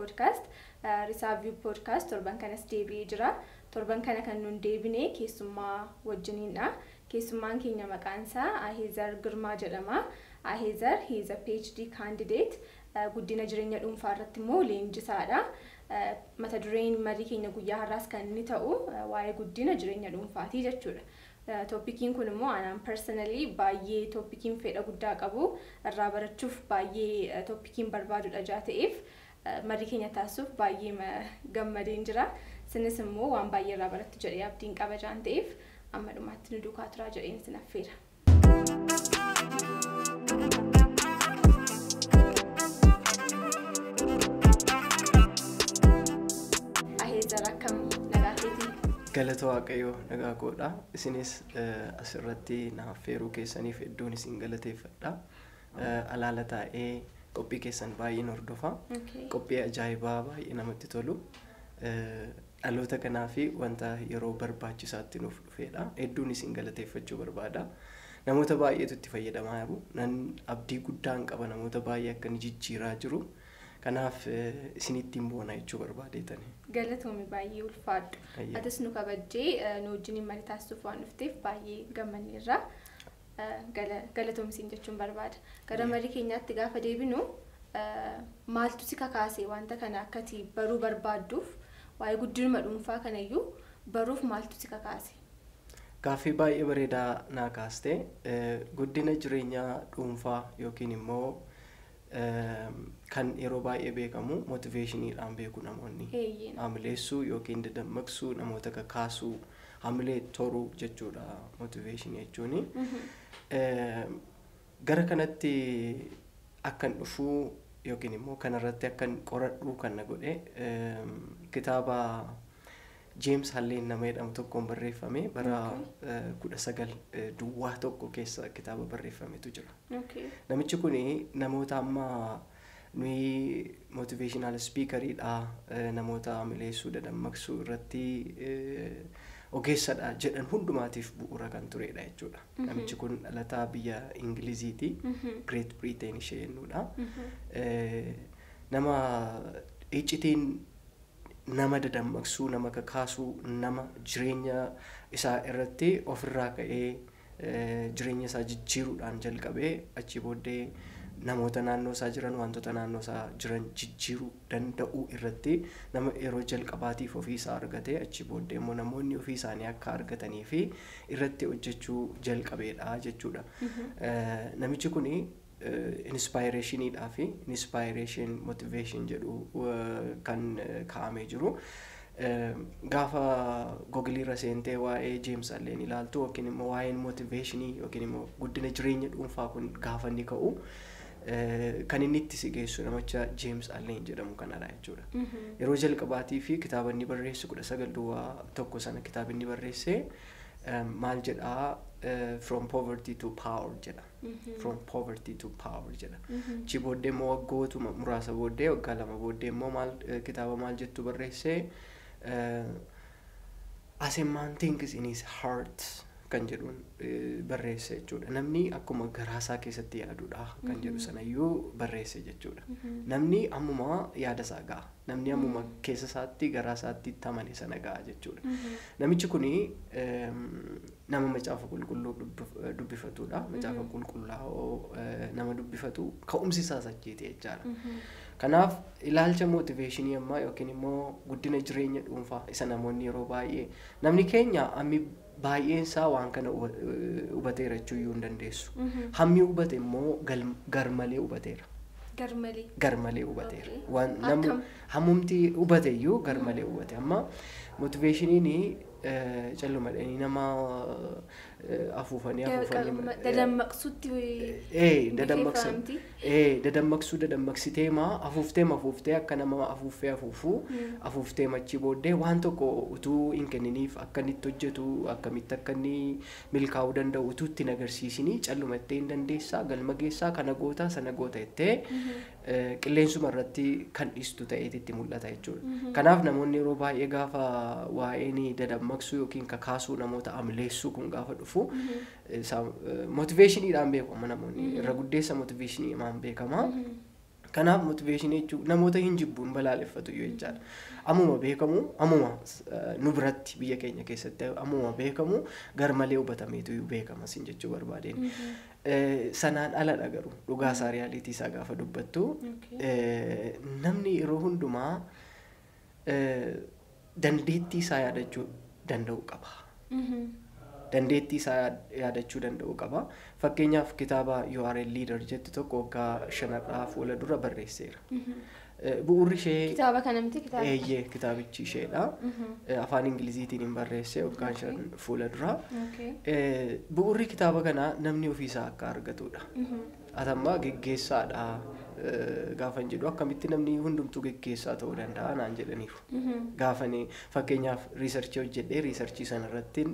podcast. Risaavyuu podcast torban kanas deebi'ee jira. Torban kana kan nun deebine keessummaa wajjiniidha. Keessummaan keenya maqaan isaa Aheezar Girmaa jedhama. Aheezar he is a PhD candidate. Guddina jireenya dhuunfaa irratti immoo leenjisaadha. Mata dureen marii keenya guyyaa har'aas kan inni ta'u waa'ee guddina jireenya dhuunfaatii jechuudha. Tooppikiin kun immoo anaan personally baay'ee tooppikiin fedha guddaa qabu irraa barachuuf baay'ee tooppikiin barbaadudha jaa ta'eef marii keenya taasisuuf baay'ee gammadeen jira. Sinis immoo waan baay'ee irraa barattu jedhee abdiin qaba jaan ta'eef amma dhumaatti nu duukaa turaa jedheen sin affeera. Aheezar akkam nagaa keetii? Galata Waaqayyoo nagaa koodha. Isinis asirratti na affeeruu keessaniif hedduun isin galateeffadha. Alaala taa'ee qophii keessan baay'een hordofa. Qophii ajaa'ibaa baay'ee namatti tolu. Dhaloota kanaa fi wanta yeroo barbaachisaatti nuuf dhufedha. Hedduun isin galateeffachuu barbaada. Namoota baay'eetu itti fayyadamaa jiru. Nan abdii guddaan qaba namoota baay'ee akka inni jijjiiraa jiru. Kanaaf isinittiin boona jechuu barbaadeetani. Galatoomii baay'ee ulfaadhu. Atis nu kabajjee nu wajjin marii taasisuuf waan dhufteef baay'ee gammanneerra. Galatoomisiin jechuun barbaada. Gara marii keenyaatti gaafa deebinu maaltu si kakaase wanta kana akkati baruu barbaadduuf waa'ee guddinuma dhuunfaa kanayyuu baruuf maaltu si kakaase? Gaaffii baay'ee bareedaa naa kaaste guddina jireenyaa dhuunfaa yookiin immoo kan yeroo baay'ee beekamu motiveeshiniidhaan beeku namoonni. Hamileessuu yookiin dadammaqsuu namoota kakaasuu hamilee toruu jechuudha motiveeshinii jechuuni. Gara kanatti akkan dhufuu yookiin immoo kanarratti akkan qoradhuu kan na godhe kitaaba James Halleen nama jedhamu tokkoon barreeffame bara kudha sagal duwwaa tokko keessa kitaaba barreeffametu jira. Namichi kun namoota amma nuyi motiveeshinaal spiikariidha namoota hamileessuu dadammaqsuu irratti ogeessadha jedhan hundumaatiif bu'uura kan turedha jechuudha. Namichi kun dhalataa biyya Ingiliziiti. Great Britain ishee jennuudha. Nama iccitiin nama dadammaqsuu nama kakaasuu nama jireenya isaa irratti ofirraa ka'ee jireenya isaa jijjiiruudhaan jalqabee achi booddee namoota naannoo isaa jiran wantoota naannoo isaa jiran jijjiiruu danda'uu irratti nama yeroo jalqabaatiif ofii isaa argate achi booddee immoo namoonni ofii isaanii akka argatanii fi irratti hojjechuu jalqabeedha jechuudha. Namichi kuni inspaayireeshiniidhaa fi inspaayireeshin motiveeshin jedhu kan kaa'amee jiru. Gaafa googiliirra seentee waa'ee James Alleen ilaaltu yookiin immoo waa'een motiveeshinii yookiin immoo guddina jireenya dhuunfaa kun gaafa inni ka'u kan inni itti si geessu namicha James Alleen jedhamu kanadha jechuudha. Yeroo jalqabaatii fi kitaaba inni barreesse kudha sagal duwwaa tokko sana kitaaba inni barreesse maal jedhaa from poverty to power jedha. From poverty to power jedha. Achi booddee immoo waggootuma muraasa booddee waggaa lama booddee immoo maal kitaaba maal jettu barreessee as a man thinks in his heart kan jedhuun barreesse jechuudha. Namni akkuma garaasaa keessatti yaadudha kan jedhu sanayyuu barreesse jechuudha. Namni ammuma yaada isaa ga'a. Namni ammuma keessa isaatti garaa isaatti tamane sana ga'a jechuudha. Namichi kuni nama macaafa qulqulluu dubbifatudha. Macaafa qulqullaa'oo nama dubbifatu ka'umsi isaas achiiti jechaadha. Kanaaf ilaalcha mootiveeshinii ammaa yookiin immoo guddina jireenya dhuunfaa isa namoonni yeroo baay'ee namni keenya ammi baay'een isaa waan kana hubateera jechuuyyuu hin dandeessu. Hammi hubate immoo garmalee hubateera. Garmalee. Garmalee hubateera. Waan namni hammumti hubate iyyuu garmalee hubate. Amma motiveeshiniin calluma dhanii nama afuufanii afuufanii. Dadammaqsuutti. Ee dadammaqsan. Ee dadammaqsuu dadammaqsitee maa afuuftee afuuftee akka nama afuuffee afuufuu afuuftee machi booddee waan tokko utuu hin kenniniif akka inni itti hojjetu akkamitti akka inni milkaa'uu danda'u utuu itti hin agarsiisinii calluma ittee hin dandeessaa galma geessaa kana goota sana goota jettee qilleensuma irratti kan dhiistu ta'eeti itti mul'ata jechuudha. Kanaaf namoonni yeroo baay'ee gaafa waa'een dadammaqsuu yookiin kakaasuu namoota amileessuu kun gaafa dhufu motiveeshiniidhaan beekamu namoonni irra guddeessa motiveeshiniidhaan beekama. Kanaaf motiveeshinii jechuun namoota hin jibbuun balaaleffatu yoo jechaadha. Ammuma beekamu ammuma eh, nu biratti biyya keenya keessatti ammuma beekamu garmalee hubatameetu beekama sin jechuu barbaadeen. Eh, Sanaan aladha garuu dhugaa isaa riyaalitii isaa gaafa dubbattu Okay. eh, namni yeroo hundumaa eh, dandeettii isaa yaadachuu danda'u qaba. Mhm. dandeettii isaa yaad- yaadachuu danda'u qaba. Fakkeenyaaf kitaaba You are a leader jettu tokko waggaa shanarraa fuula dura barreesseera. Mhm. Eh, Bu'uurri ishee Kitaaba kana miti kitaaba. eeyyee kitaabichi isheedha. Mhm. Eh, Afaan Ingiliziitiin hin barreesse waggaan shan fuula dura. Okay. Eh, Bu'uurri kitaaba kanaa namni ofiisaa akka argatudha. Mhm. Atamma geggeessaadha eh, gaafan jedhu akkamitti namni hundumtuu geggeessaa ta'uu danda'a naan jedhaniiru. Mhm. gaafanii fakkeenyaaf riisarchii hojjedhee riisarchii sana irratti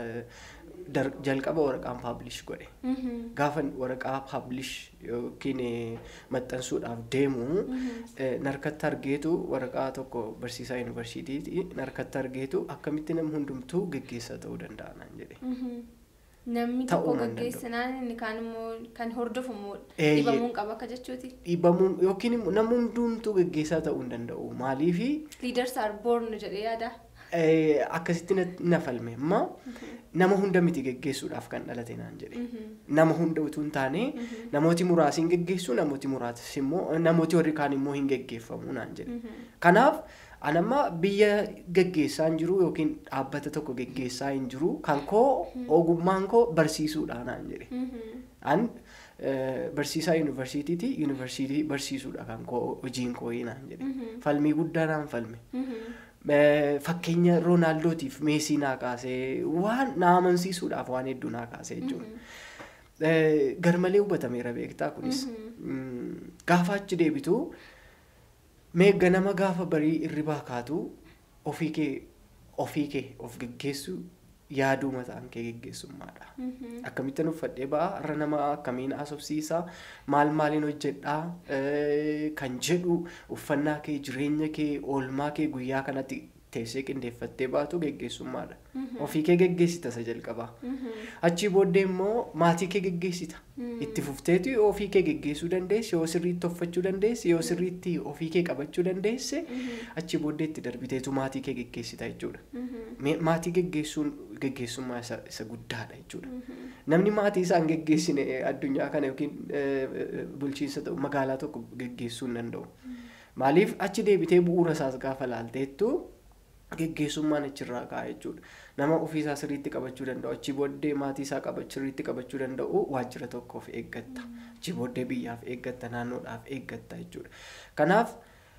jalqaba waraqaan paablish godhe Mhm. gaafan waraqaa paablish yookiin eh, maxxansuudhaaf deemu eh, narkatti argeetu waraqaa tokko barsiisaa yuunivarsiitiiti narkatti argeetu akkamitti namni hundumtuu geggeessaa ta'uu danda'a naan jedhe. Mhm. Namni Ta'uu tokko nan danda'u. gaggeessinaan inni kaan immoo kan hordofu immoo Eeyyee. dhibamuun qaba akka jechuuti. Dhiibamuun yookiin immoo namni hundumtuu geggeessaa ta'uu hin danda'u maaliifi Leaders are born jedhee yaada. eh, akkasitti na- na falme amma nama hunda miti geggeessuudhaaf kan dhalate naan jedhe. Mhm. nama hunda utuu hin taane namooti muraasi hin geggeessu namooti muraasi immoo namooti warri kaan immoo hin geggeeffamu naan jedhe. Mhm. Kanaaf anamma biyya geggeessaa hin jiru yookiin dhaabbata tokko geggeessaa hin jiru kan koo ogummaan koo barsiisuudha naan jedhe. Mhm. An eh, barsiisaa yuunivarsiitiiti yuunivarsiitii barsiisuudha kan koo hojiin koo naan jedhe. Mhm. Falmii guddaa naan falme. Mhm. Eh, Fakkeenya Roonaaldootiif meesii naa kaasee waan na amansiisuudhaaf waan hedduu naa kaasee jechuudha. Eh, garmalee hubatameera beektaa kunis Mm, gaafa achi deebitu meegga nama gaafa barii irribaa kaatu ofii kee ofii kee of geggeessu yaaduu mataan kee geggeessummaadha. Mhm. Akkamittiin uffadhee ba'a har'a nama akkamiin haasofsiisaa maal maaliin hojjedhaa eh, kan jedhu uffannaa kee jireenya kee oolmaa kee guyyaa kanatti teessee qindeeffattee baatu geggeessummaadha. Ofii kee geggeessita isa jalqabaa. Mhm. Achii booddee immoo maatii kee geggeessita. Mm. Itti fufteetu ofii kee geggeessuu dandeessi, yoo sirriitti uffachuu dandeessi, yoo sirriitti ofii kee qabachuu dandeesse, achii booddee itti darbiteetu maatii kee geggeessita jechuudha. Mhm. Me- Maatii geggeessuun geggeessummaa isa, isa guddaadha jechuudha. Mhm. Namni maatii isaa hin geggeessine addunyaa kana yookiin eh, eh, bulchiinsa ta'u magaalaa tokko geggeessuu hin danda'u. Maaliif achi deebitee bu'uura isaas gaafa laalteettu geggeessummaan achirraa ka'a jechuudha. Nama ofiisaa sirriitti qabachuu danda'u achii booddee maatii isaa qaba sirriitti qabachuu danda'u waajjira tokkoof eeggatta. Achii booddee biyyaaf eeggatta naannoodhaaf eeggatta jechuudha. Kanaaf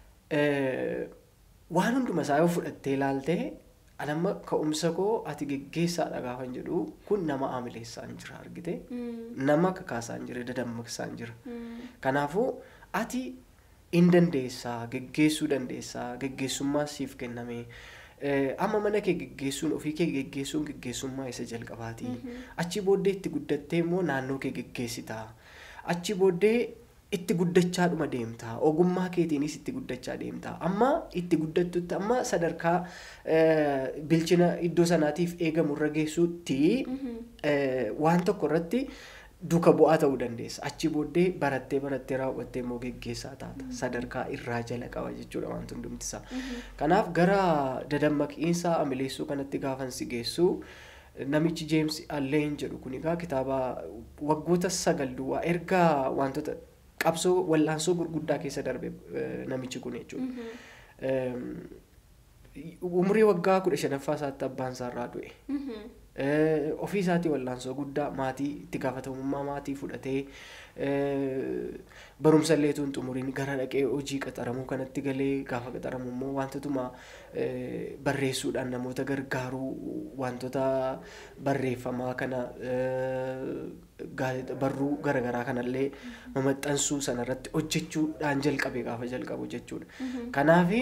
eh, waan hunduma isaa yoo fudhattee ilaaltee anamma ka'umsa koo ati geggeessaadha gaafan jedhu kun nama aamileessaan jira argite. Mm. Nama kakaasaan jira dadammaqsaan jira. Mm. Kanaafuu ati in dandeessaa geggeessuu dandeessaa geggeessummaa siif kenname Eh, amma mana kee geggeessuun ofii kee geggeessuun geggeessummaa isa jalqabaati. Achi booddee itti guddattee immoo naannoo kee geggeessita. Achi booddee itti guddachaadhuma deemta. Ogummaa keetiinis itti guddachaa deemta. Amma itti guddattutti amma sadarkaa eh, bilchina iddoo sanaatiif eegamu irra geessuutti eh, waan tokko irratti duka bu'aa ta'uu dandeessa. Achi booddee barattee barattee raawwattee immoo geggeessaa taata. Sadarkaa irraa jala qaba jechuudha wanti hundumtisaa. Kanaaf gara dadammaqiinsa amileessuu kanatti gaafan si geessu namichi Jeems Alleen jedhu kun egaa kitaaba waggoota sagal duwwaa erga wantoota qabsoo wallaansoo gurguddaa keessa darbe eh, namichi kun jechuudha. Ehm, Umurii waggaa kudha shanaffaa isaatti abbaan isaa irraa du'e. Mhm. Eh, ofii isaatii wallaansoo guddaa maatii itti gaafatamummaa maatii fudhatee eh, barumsa illee tun xumuriin gara dhaqee hojii qaxaramuu kanatti galee gaafa qaxaramu immoo wantootuma eh, barreessuudhaan namoota gargaaruu wantoota barreeffamaa kana eh, gaazexaa- barruu garaagaraa kanallee mamaxxansuu sanarratti hojjechuudhaan jalqabe gaafa jalqabu jechuudha. Kanaafi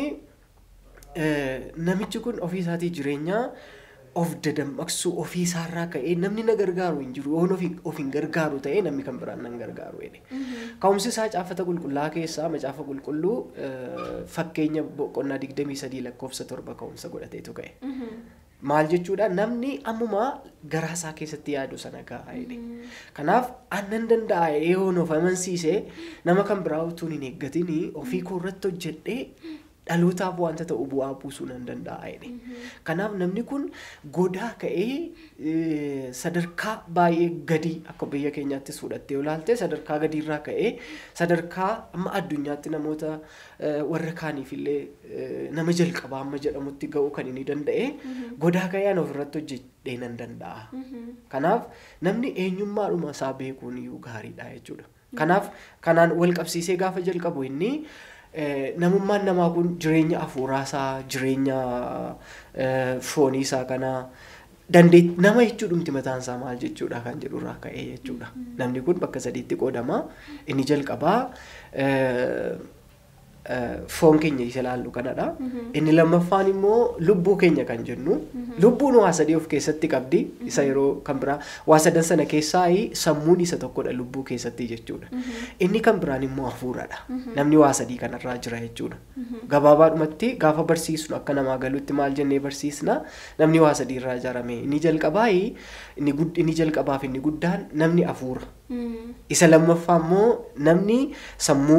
Eh, namichi kun ofii isaatii jireenya of dadammaqsuu ofii isaarraa ka'ee namni na gargaaru hin jiru yoon ofi- of hin gargaaru ta'ee namni kan biraan nan gargaaru jedhe. Ka'umsi isaa caafata qulqullaa keessaa macaafa qulqulluu eh, fakkeenya boqonnaa digdamii sadii lakkoofsa torba ka'umsa godhateetu ka'e. Mhm. Maal jechuudha namni ammuma garaa isaa keessatti yaadu sana gahaa jedhe. Kanaaf aannan danda'a eeyoon of amansiisee nama kan biraa utuu hin eeggatiin ofii koo irratti hojjedhee dhalootaaf wanta ta'u bu'aa buusuu nan danda'a jedhe. Kanaaf namni kun godaa ka'ee eh, sadarkaa baay'ee gadii akka biyya keenyaattis fudhattee olaalte sadarkaa gadiirraa ka'ee sadarkaa amma addunyaatti namoota eh, warra kaaniif illee eh, nama jalqabaa amma jedhamutti ga'uu kan inni danda'e godaa ka'ee an ofirratti hojjedhee nan danda'a. Kanaaf namni eenyummaadhuma isaa beekuun iyyuu gaariidha jechuudha. Kanaaf kanaan wal qabsiisee gaafa jalqabu inni eh, namummaan namaa kun jireenya hafuuraasaa jireenya eh, fooniisaa kanaa dandeet nama jechuudhumti mataan isaa maal jechuudha kan jedhurraa ka'ee jechuudha. Namni kun bakka sadiitti qoodama. Inni jalqabaa eh, eh, foon keenya isa ilaallu kanadha. Inni lammaffaan immoo lubbuu keenya kan jennu. Lubbuun waa sadii of keessatti qabdi. Isa yeroo kan biraa waa sadan sana keessaa sammuun isa tokkodha lubbuu keessatti jechuudha. Inni kan biraan immoo hafuuradha. Namni waa sadii kanarraa jira jechuudha. Gabaabaadhumatti gaafa barsiisnu akka namaa galuutti maal jennee barsiisna namni waa sadii irraa ijaarame. Inni jalqabaa inni gud- inni jalqabaaf inni guddaan namni hafuura. Isa lammaffaa immoo namni sammuu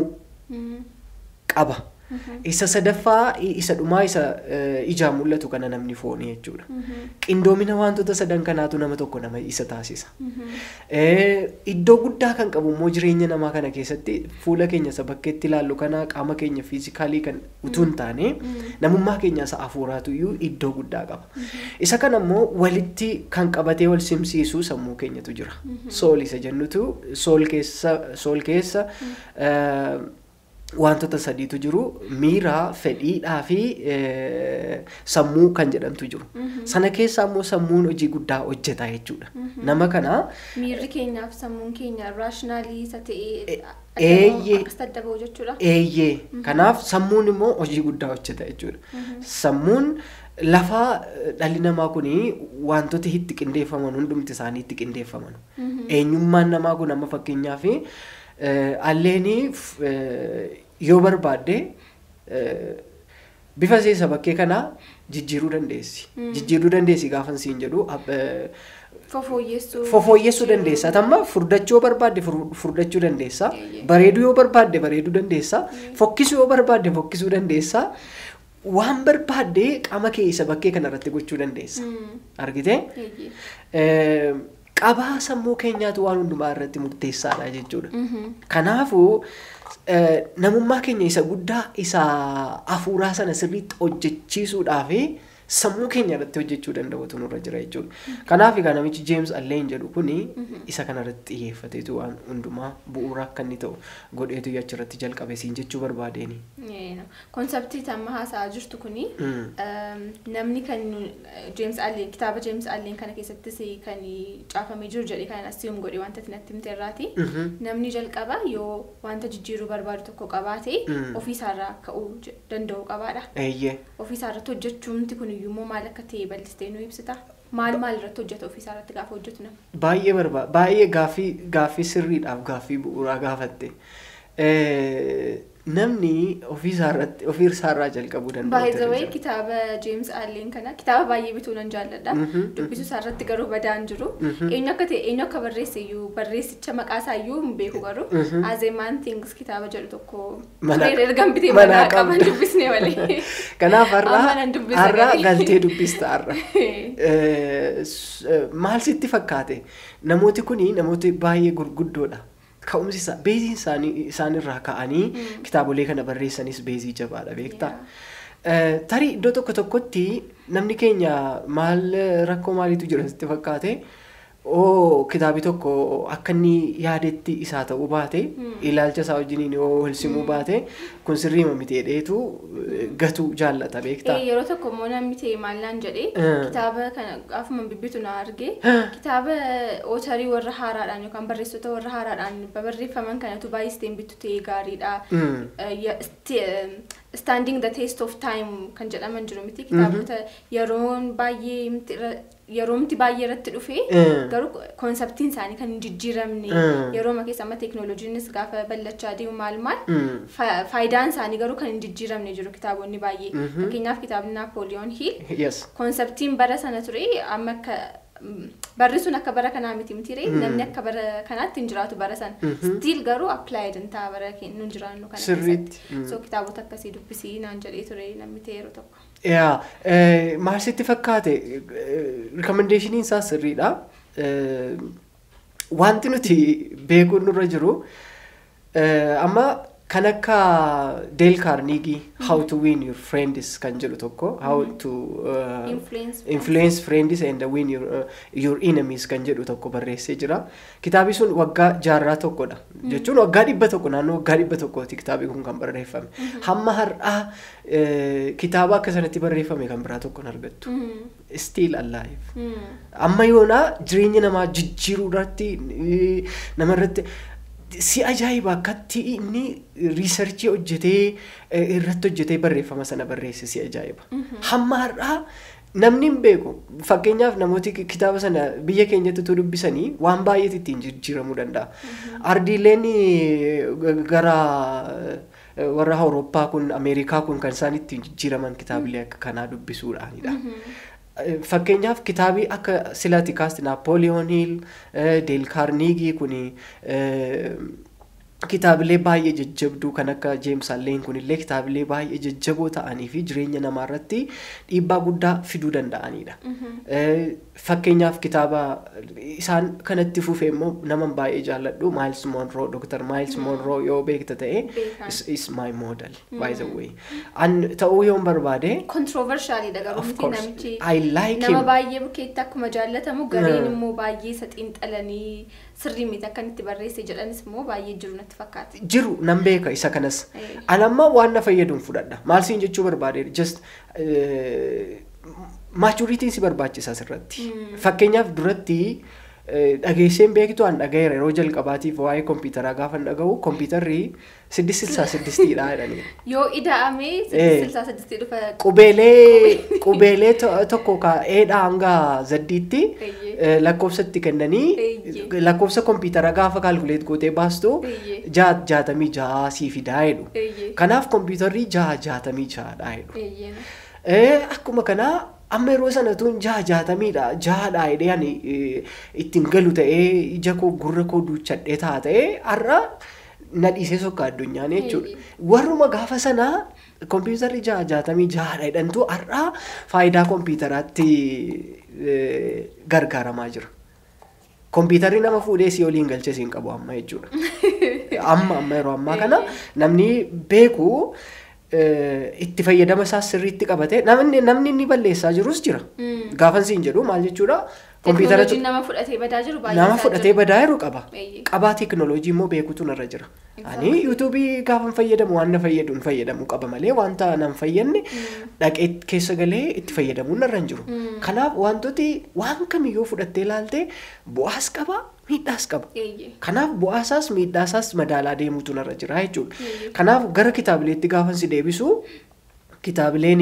qaba. Isa sadaffaa isa dhumaa isa eh, ijaan mul'atu kana namni foonii jechuudha. Qindoomina wantoota sadan kanaatu nama tokko nama isa taasisa. Eh, Iddoo guddaa kan qabu immoo jireenya namaa kana keessatti fuula keenya isa bakkeetti ilaallu kana qaama keenya fiizikaalii kan utuu hin taane namummaa keenya isa hafuuraatu iyyuu iddoo guddaa qaba. Isa kana immoo walitti kan qabatee wal simsiisuu sammuu keenyatu jira. Sool isa jennutu sool keessa sool keessa eh, wantoota sadiitu jiru miira fedhiidhaa fi eh, sammuu kan jedhamtu jiru sana keessaa immoo sammuun hojii guddaa hojjeta jechuudha nama kana Miirri keenyaaf sammuun keenya raashinaalii isa ta'ee Eeyyee. akkas adda ba'u jechuudha. eeyyee kanaaf sammuun immoo hojii guddaa hojjeta jechuudha sammuun lafa eh, dhalli namaa kun wantoota itti qindeeffaman hundumti isaanii itti qindeeffaman eenyummaan namaa kun amma fakkeenyaaf alleenii yoo barbaadde eh, bifa seesa bakkee kanaa jijjiiruu dandeessi. Jijjiiruu dandeessi gaafan siin jedhu ab- eh, Fofooyyeessuu. fofooyyessuu dandeessa. Atamma furdachuu yoo barbaadde fur- furdachuu dandeessa. Eeyyee. Bareeduu yoo barbaadde bareeduu dandeessa. Fokkisuu yoo barbaadde fokkisuu dandeessa. Waan barbaadde qaama kee isa bakkee kanarratti gochuu dandeessa. Mm. Argitee? Eeyyee. Eh, Qabaa sammuu keenyaatu waan hundumaa irratti murteessaadha jechuudha. Mhm. Kanaafuu eh, namummaa keenya isa guddaa isa hafuuraa sana sirriitti hojjechiisuudhaaf sammuu keenya irratti hojjechuu danda'utu nurra jira jechuudha. Kanaaf egaa namichi James Alleen jedhu kuni isa kanarratti xiyyeeffateetu waan hundumaa bu'uura akka inni ta'u godheetu achirratti jalqabe siin jechuu barbaadeeni. Yeena. Konseptii amma haasa'aa jirtu kuni Mm. ehm, namni kan James Allen kitaaba James Allen kana keessattis kan caafamee jiru jedhee kan asiyuun godhe wanta natti himte irraati. Mhm. Namni jalqaba yoo wanta jijjiiruu barbaadu tokko qabaate Mm. ofiisaarraa ka'uu je- danda'u qabaadha. Eeyyee. Ofiisaarratti hojjechuumti kun iyyuu immoo maal akka ta'e bal'istee nu ibsita. Maal maal irratti hojjeta ofiisaarratti gaafa hojjetu nama? Baay'ee barba baay'ee gaaffii gaaffii sirriidhaaf gaaffii bu'uuraa gaafatte. Eh, Namni ofiisaarratti ofiisaarraa jalqabuu danda'u. By the ta'ee way jira. kitaaba James Allen kana kitaaba baay'ee bituu nan jaalladha. Mhm, Dubbisuu isaarratti garuu badaan jiru. Mhm. Eenyu akka ta'e eenyu akka barreesse iyyuu barreessicha maqaa isaa iyyuu hin beeku garuu Mhm. As a man thinks kitaaba jedhu tokko Mana- turee ergan bitee manaa manaa qaban qabda. dubbisne malee. Kanaaf har'a Amma nan dubbisa har'a garii. galtee dubbista har'a. Eh, s- eh, Maal sitti fakkaate? Namooti kuni namooti baay'ee gurguddoodha. Ka'umsi isaa beezii isaanii isaanirraa ka'anii kitaabolee kana barreessanis beezii jabaadha beektaa? Eh, Tarii iddoo tokko tokkotti namni keenya maal rakkoo maaliitu jira sitti fakkaate? Oo kitaabi tokko akka inni yaadetti isaa ta'uu baate ilaalcha isaa wajjiniin yoo wal simuu baate kun sirriima miti jedheetu eh, gatuu jaallata beektaa? Eh, yeroo tokko immoo namni ta'e maallaan jedhee Eh. kitaaba kana gaafuma bibbitu na arge kitaaba ootarii warra haaraadhaan yookaan barreessitoota warra haaraadhaan barreeffaman kanatu baay'isteen bittu ta'ee gaariidha. Mm. Eh, ya- sti- eh, Standing the test of time kan jedhaman jiru miti kitaabota yeroon baay'ee miti irra yeroomti baay'ee irratti dhufee Mm. garuu koonseptiin isaanii kan hin jijjiiramne Mm. yerooma keessa amma teeknooloojiinis gaafa ballachaa deemu maal maal Mm. fa- faayidaan isaanii garuu kan hin jijjiiramne jiru kitaabonni baay'ee Mhm. fakkeenyaaf kitaabni naapooliyoon hiil Yes. koonseptiin bara sana ture amma akka mm, barri sun akka bara kanaa miti miti ree namni akka bara kanaatti hin jiraatu bara sana Mhm. stiil garuu appilaayid hin ta'a bara keenya nu jiraannu kana Sirriitti. keessatti Mm. so kitaabota akkasii dubbisii naan jedhee ture namni ta'e yeroo tokko. Yaa, eh, maal sitti fakkaate rikomendeeshiniin isaa sirriidha. Eh, Wanti nuti beekuun nurra jiru eh, amma kan akka Dale Carnegie How to win your friends kan jedhu tokko How to uh, Influence influence friends and win your, uh, your enemies kan jedhu tokko barreessee jira. Kitaabi sun waggaa jaarraa tokkodha. Jechuun waggaa dhibba tokko naannoo waggaa dhibba tokkooti kitaabi kun kan barreeffame. Hamma har'aa eh, kitaaba akka sanatti barreeffame kan biraa tokko hin argattu. Mm, Still alive. mm, Amma yoonaa jireenya namaa jijjiiruu irratti eh, nama irratti si ajaa'iba akkatti inni riisarchii hojjetee eh, irratti hojjetee barreeffama sana barreesse si ajaa'iba. Hamma har'aa namni hin beeku fakkeenyaaf namooti ki- kitaaba sana biyya keenyatti utuu dubbisanii waan baay'eetu ittiin jijjiiramuu danda'a. Ardiileen eh, g- gara eh, warra Awurooppaa kun Ameerikaa kun kan isaan ittiin jijjiiraman kitaabilee akka kanaa dubbisuudhaanidha. Eh, Fakkeenyaaf kitaabii akka silaati kaasti Naapooliyoon Hiil, Deel Kaarniigii kuni eh, kitaabilee baay'ee jajjabduu kan akka Jeems Alleen kunillee kitaabilee baay'ee jajjaboo ta'anii fi jireenya namaa irratti dhiibbaa guddaa fiduu danda'anidha. Eh, Fakkeenyaaf kitaaba isaan kanatti fufee immoo nama baay'ee jaalladhu Miles Monroe, Dr. Miles Monroe yoo beekta ta'e Beekan. is, is my model by the way. An ta'uu yoon barbaade Controversialidha garuu Of miti course. namichi I like nama him. baay'ee bukkeetti akkuma jaallatamu gareen Mm. immoo baay'ee isa xiinxalanii sirrii miti akka inni itti barreesse jedhanis immoo baay'ee jiru natti fakkaate. jiru nan beeka isa kanas Eh. an amma waan na fayyaduun fudhadha maal siin jechuu barbaade just maachuriitiin si barbaachisa asirratti Mm. fakkeenyaaf duratti eh, dhageesseen beektu an dhagayeera yeroo jalqabaatiif waa'ee kompiitaraa gaafa dhaga'u kompiitarri siddis silsaa siddistiidha jedhanii Yoo ida'amee Eh. silsaa sadistii dhufa qubeelee qubeelee to- tokko ka eedhaa hanga zaddiitti Eeyyee. eh, lakkoofsatti kennanii Eeyyee. lakkoofsa kompiitaraa gaafa kaalkuleet gootee baastu Eeyyee. jaa- jaatamii jaha sii fidaa jedhu. Eeyyee. Kanaaf kompiitarri jaha jaatamii jahadha jedhu. Eeyyee. Eh, Akkuma kanaa amma yeroo sanatuun jaha jaatamiidha jahadha jedhee ani eh, ittiin galu ta'ee ija koo gurra koo duuchadhee taa ta'ee har'a na dhiisee sokka addunyaan jechuudha. Warruma gaafa sanaa kompiitarri jaha jaatamii jahadha jedhantu har'a faayidaa kompiitaraatti eh, gargaaramaa jira. Kompiitarri nama fuudhee si oliin galchee siin qabu amma jechuudha. Amma amma yeroo ammaa kana namni beeku eh, itti fayyadama isaas sirriitti qabate namni namni inni balleessaa jirus jira. Mm. Gaafan siin jedhu maal jechuudha? Teknooloojiin nama fudhatee badaa jiru baay'ee nama isaa fudhatee jiru. badaa jiru qaba. Eeyyee. Qabaa teeknooloojii immoo beekutu narra jira. Exactly. Ani yuutuubii gaafan fayyadamu waan na fayyaduun fayyadamu qaba malee wanta nan fayyadne dhaqee keessa galee itti fayyadamuun narra hin jiru. Mm. Kanaaf wantooti waan kamiyyuu fudhattee ilaalte bu'aas qaba miidhaas qaba. Eeyyee. Kanaaf bu'aasaas miidhaasaas madaalaa deemuutu narra jira jechuudha. Eeyyee. Kanaaf gara kitaabileetti gaafan si deebisu kitaabileen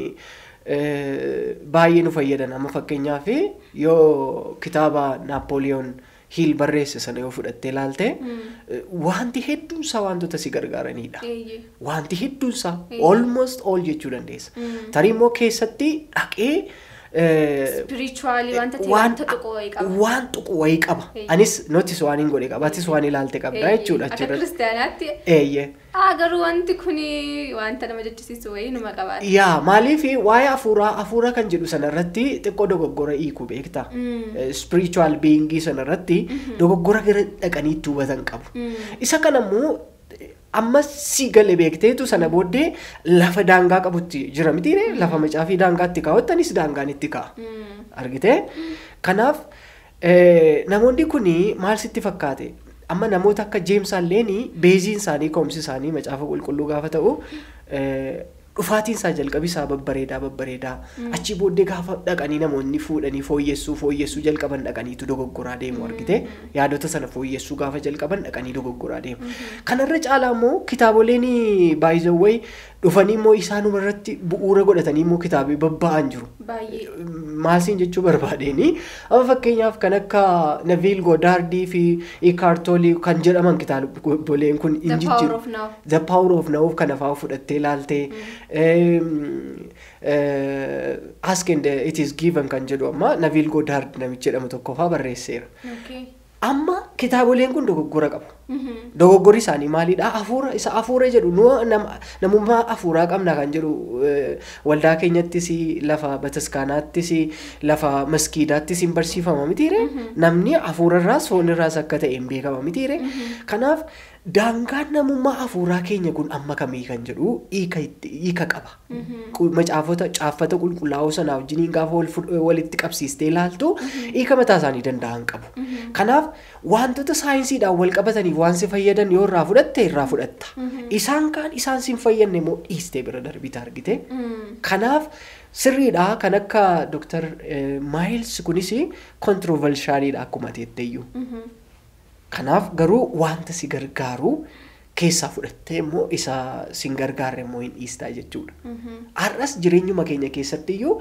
eh, baay'ee nu fayyadan amma fakkeenyaaf yoo kitaaba Naapooliyoon Hiil barreesse sana yoo fudhattee ilaalte Mm. eh, wanti hedduunsaa wantoota si gargaaranidha. Eeyyee. Wanti hedduunsaa Mm. almost all jechuu dandeessa. Mm. Tarii immoo keessatti dhaqee eh, Spiritually wanta ta'e waan wanta tuqu wayii qaba. waan tuqu wayii qaba. Eeyyee. Anis notis waan hin godhe qaba. Atis waan ilaalte qabda Eeyyee. jechuudha Akka achirratti. kiristaanaatti Eeyyee. aa garuu wanti kuni wanta nama jechisiisu wayii numa qabaata. Yaa maaliif waa'ee hafuuraa hafuura kan jedhu sanarratti xiqqoo dogoggora hiiku beekta. Mm. Spiritual beingii sanarratti dogoggora gara dhaqanii itti hubatan qabu. Mm. Isa kanammoo amma si gale beekteetu sana booddee lafa daangaa qabutti jira mitiire lafa macaafii daangaatti kaawwattanis daangaan itti ka'a. Mm. Argitee? Kanaaf eh, namoonni kun maal sitti fakkaate? Amma namoota akka Jeems Alleeni beeziin isaanii ka'umsi isaanii macaafa qulqulluu gaafa ta'u eh, dhufaatiin isaa jalqabi isaa babbareedaa babbareedaa achi booddee gaafa dhaqanii namoonni fuudhanii fooyyessuu fooyyessuu jalqaban dhaqaniitu dogoggoraa deemu argite yaadota sana fooyyessuu gaafa jalqaban dhaqanii dogoggoraa deemu kanarra caalaa immoo kitaaboleen baay'izawway dhufanii immoo isaanuma irratti bu'uura godhatanii immoo kitaabii babba'an jiru. Baay'ee. Maalsiin jechuu barbaadeenii amma fakkeenyaaf kan akka Naviil Goodaardii fi Ikaartoolii kan jedhaman kitaaboleen kun The hin power jijjiiru. of now. The Power of Now kana fa'aa fudhattee ilaaltee Ask and It is Given kan jedhu amma Naviil Goodaard namichi jedhamu tokko fa'aa barreesseera. Okay. Amma kitaaboleen kun dogoggora qabu. Mhm. Dogoggorri isaanii maalidha? Hafuura isa hafuura jedhu nu nam- namummaa hafuuraa qabna kan jedhu eh, waldaa keenyattis lafa bataskaanaattis lafa maskiidaattis hin barsiifama mitiire namni hafuurarraas foonirraas akka ta'e hin beekama mitiire kanaaf daangaan namummaa hafuuraa keenya kun amma kamii kan jedhu hiika itti- hiika qaba. Qul- Macaafota caaffata qulqullaa'oo sanaa wajjiniin gaafa wal fud- walitti qabsiistee ilaaltu hiika mataa isaanii danda'an qabu. Kanaaf wantoota saayinsiidhaan wal qabataniif waan si fayyadan yoo irraa fudhatte irraa fudhatta. Isaan kaan isaan si hin fayyadne immoo dhiistee bira darbite argite. Mm. Kanaaf sirriidha kan akka Dr. Maayils kunis kontirovalshaaliidha akkuma teetteeyyuu. Mhm. Kanaaf garuu wanta si gargaaru keessaa fudhattee immoo isa si hin gargaarre immoo hin dhiistaa jechuudha. Mhm. Har'as jireenyuma keenya keessatti iyyuu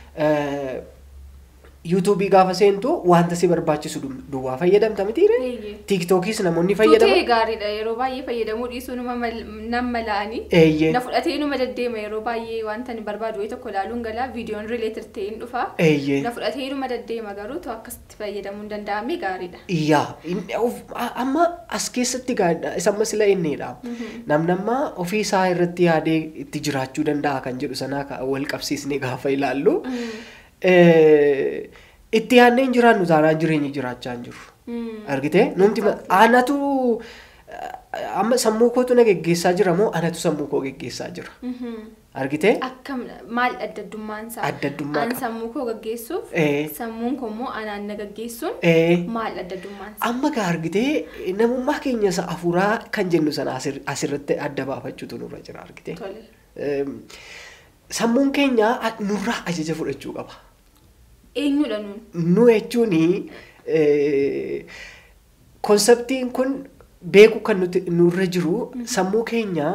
yuutuubii gaafa seentu wanta si barbaachisu du- duwwaa fayyadamta mitiire? Eeyyee. Tiiktookis namoonni Tuutee fayyadaman. gaariidha yeroo baay'ee fayyadamuu dhiisuu nama mal- nam mala'anii. Eeyyee. Na fudhatee numa deddeema yeroo baay'ee wanta ani barbaadu wayii tokko ilaaluun galaa viidiyoon rileetir ta'e hin dhufa. Eeyyee. Na fudhatee numa deddeema garuu tu akkasitti fayyadamuu hin danda'amne gaariidha. Yaa inni of- a- amma as keessatti gaadha isa amma sila inneedha. Namni amma ofii isaa irratti yaadee itti jiraachuu danda'a kan jedhu sanaa ka- wal qabsiisnee gaafa ilaallu. eh, Itti yaadnee hin jiraannu taanaan jireenya jiraachaa hin jiru. Mm. Argitee? Numti ma- anatu eh, amma sammuu kootu na geggeessaa jira moo anatu sammuu koo geggeessaa jira? Mhm. Argitee? Akkam maal adda addummaan isaa? Adda addummaa Aan qaba. sammuu koo gaggeessuuf Eh. sammuun koo immoo anaan na gaggeessuun Eh, maal adda addummaan isaa? amma gaa argitee namummaa keenya isa afuuraa kan jennu sana asir- asirratti adda baafachuutu nurra jira argitee. Tole. Eem, Sammuun keenya a- nurraa ajaja fudhachuu qaba. Eenyudha nuun? Nu jechuun konseptiin kun beeku kan nuti nurra jiru sammuu keenya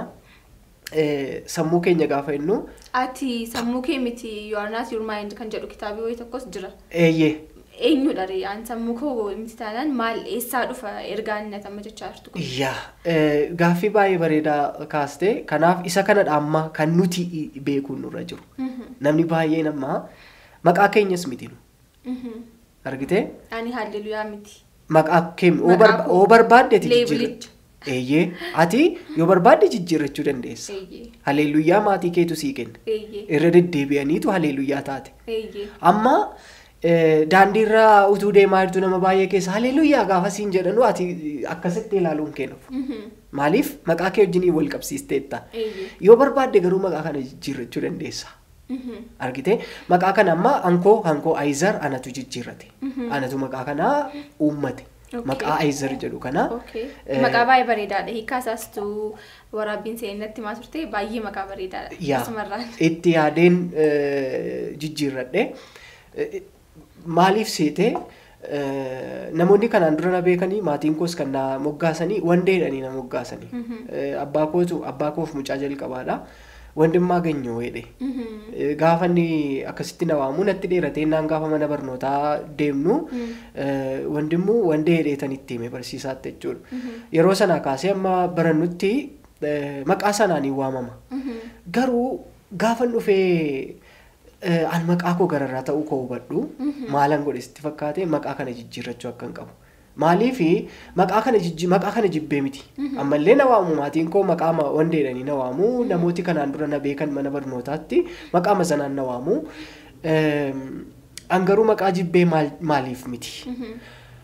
eh, sammuu keenya gaafa jennu Ati sammuu kee miti you are not your mind kan jedhu kitaabii wayii tokkos jira. eeyyee Eenyudha ree aan sammuu koo miti taanaan maal eessaa dhufa ergaan inni amma jechaa jirtu kun? yaa eh, gaaffii baay'ee bareedaa kaaste kanaaf isa kanadha amma kan nuti i- beekuun nurra jiru. Mhm. Namni baay'een amma maqaa keenyas miti nu Mhm. argitee Ani haalleluyaa miti. maqaa keenya oo Maqaa barba- koo oo barbaadde ati jijjiirra. leebelicha. Eeyyee ati yoo barbaadde jijjiirrachuu dandeessa. Eeyyee. Haleelluyyaa maatii keetu sii kenna. Eeyyee. Irra deddeebi'aniitu haleelluyyaa taate. Eeyyee. Amma eh, daandiirra utuu deemaa jirtu nama baay'ee keessa haleelluyyaa gaafa siin jedhanu ati akkasitti ilaaluun kennuuf. Mhm. Maaliif maqaa kee wajjinii wal qabsiisteetta. Eeyyee. Yoo barbaadde garuu maqaa kana jijjiirrachuu dandeessa. Mhm. Argitee maqaa kana amma hankoo hankoo Aayizar anatu jijjiirrate. Anatu maqaa kanaa uummate. Okay. Maqaa Aayizar jedhu kana. Okay. eh, Maqaa baay'ee bareedaadha. Hiikaa isaas tu waraabbiin seenatti maa turte baay'ee maqaa bareedaadha. yaa Asumarraan. itti yaadeen eh, jijjiirradhe Eh, maaliif seete eh, namoonni kanaan dura na beekanii maatiin koos kan na moggaasanii wandeedhanii na moggaasanii Eh, abbaa kootu abbaa koof mucaa jalqabaadha wandimmaa ganyoo jedhe Mhm. Eh, gaafa inni akkasitti na waamu natti dheeratee naan gaafa mana barnootaa deemnu eh, wandimmu wandee hedheetan itti hime barsiisaatti jechuudha. Yeroo sanaa kaasee amma barannutti eh, maqaa sanaan hin waamama. Mhm. Garuu gaafa dhufee eh, an maqaa koo gararraa ta'uu koo hubadhu maalan godhe sitti fakkaate maqaa kana jijjiirrachuu akka hin qabu. Maaliifi maqaa kana jijji maqaa kana jibbee miti. Ammallee na waamu maatiin koo maqaa ma- wandeedhanii na waamu namooti kanaan dura na beekan mana barnootaatti maqaa sanaan na waamu. Eem, An garuu maqaa jibbee maal- maaliif miti. Mhm.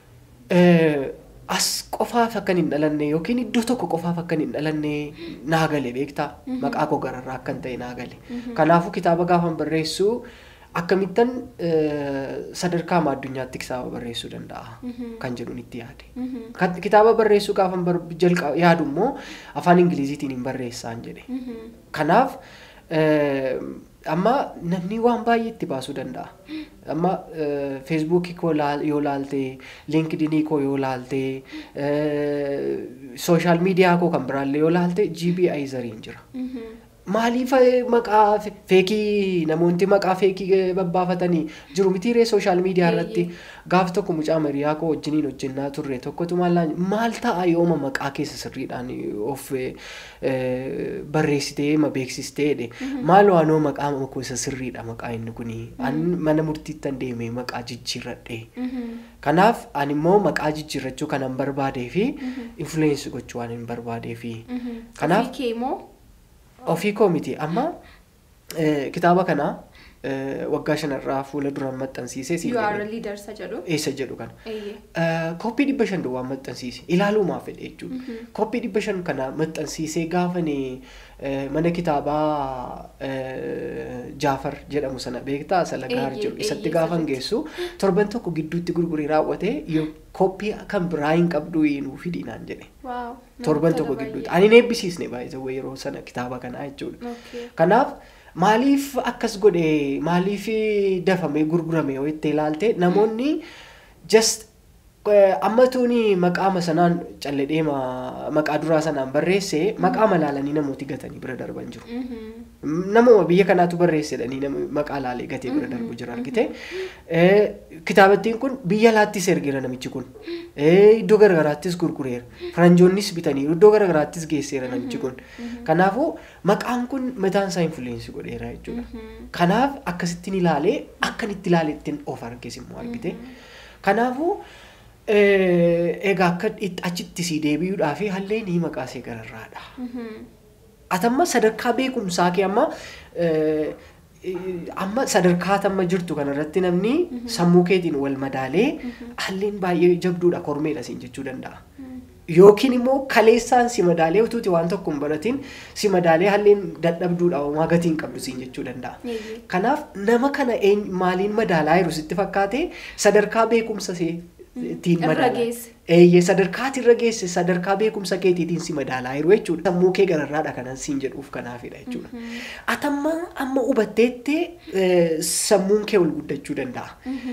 Eh, as qofaaf akkan hin dhalanne yookiin iddoo tokko qofaaf akkan hin dhalanne naa gale beektaa maqaa koo gararraa akkan ta'e naa gale kanaafuu kitaaba gaafan barreessu akkamittan eh, sadarkaa amma addunyaatti kitaaba barreessuu danda'a kan jedhuun itti yaade. Mhm. Kan- Kitaaba barreessuu gaafan bar- jalqa- yaadu immoo afaan ingiliziitiin hin barreessaan jedhe. Mhm. Kanaaf eh, amma namni waan baay'ee itti baasuu danda'a. Amma feesbuukii koo laal- yoo laalte, linkidinii koo yoo laalte, sooshaal miidiyaa koo kan biraallee yoo laalte GB Ayizariin jira. Mhm. maaliif eh, maqaa fe- feekii namoonni maqaa feekii eh, babbaafatanii jiru mitiiree sooshaal miidiyaa irratti gaaf tokko mucaa mariyaa koo wajjiniin hojjennaa turre tokkotu maallaan maal ta'a yooma maqaa keessa sirriidhaan of eh, eh, barreessitee ma beeksistee jedhe maal waanoo maqaa makoo isa sirriidha maqaa inni kuni an mana murtiittan deemee maqaa jijjiirradhe kanaaf ani immoo maqaa jijjiirrachuu kanan barbaadee fi influensi gochuu waan hin barbaadee fi kanaaf Ofii kee moo? ofii koo miti amma eh, kitaaba kana eh, waggaa shanarraa fuula duraan maxxansiisee siin You are a jedhe. leader isa jedhu. eessa jedhu kana Eeyyee. Eh, koppii dhibba shan duwwaa maxxansiise ilaaluumaaf fedhe jechuudha koppii dhibba shan kana maxxansiisee gaafani eh, mana kitaabaa eh, jaafar jedhamu sana beektaa salagaar Eeyyee, jedhu isatti eeyyee, gaafan sirriitti. geessu torban tokko gidduutti gurguree raawwate yoo koppii kan biraa hin qabdu nuu fidi naan jedhe Waaw. torban namatti tokko tola gidduutti baay'ee. ani hin eebbisiisne baay'ee yeroo sana kitaaba kanaa jechuudha. Okay. Kanaaf maaliif akkas godhe maaliif dafamee gurgurame yoo itti ilaalte namoonni just eh, amma tuuni maqaama sanaan calledhee maqaa duraa sanaan barreesse maqaa malaalanii namooti gatanii bira darban jiru. Mhm. Namuma biyya kanaatu barreessedhanii nama maqaa laalee gatee bira darbu jira argite. Eh, Kitaabattiin kun biyya alaattis ergeera namichi kun. Eh, Iddoo garaagaraattis gurgureera. Faranjoonnis bitaniiru iddoo garaagaraattis geesseera namichi kun. Kanaafuu maqaan kun mataan isaa influensi godheera jechuudha. Kanaaf akkasittiin ilaalee akkan itti ilaalettiin of arges immoo argite. Kanaafuu eh, egaa akka itti- achitti sii deebi'uudhaaf hallee ni maqaa see gararraadha. Mhm. Atamma sadarkaa beekumsaa kee amma eh, eh, amma sadarkaa tamma jirtu kanarratti namni sammuu keetiin wal madaalee halleen baay'ee jabduudha kormeedha siin jechuu danda'a. Yookiin immoo kaleessaan si madaalee utuuti waan tokko hin baratin si madaalee halleen dadhabduudha homaa gatii hin qabdu siin jechuu danda'a. Eeyyee. Kanaaf nama kana eenyu- maaliin madaalaa jiru sitti fakkaate sadarkaa beekumsa see ittiin Irra madaalaa. geesse. Eeyyee sadarkaati irra geesse sadarkaa beekumsa keetiitiin si madaalaa jiru jechuudha. Sammuu kee gararraadha kanan siin jedhuuf kanaafidha jechuudha. Atamma amma hubatteetti eh, sammuun kee ol guddachuu danda'a.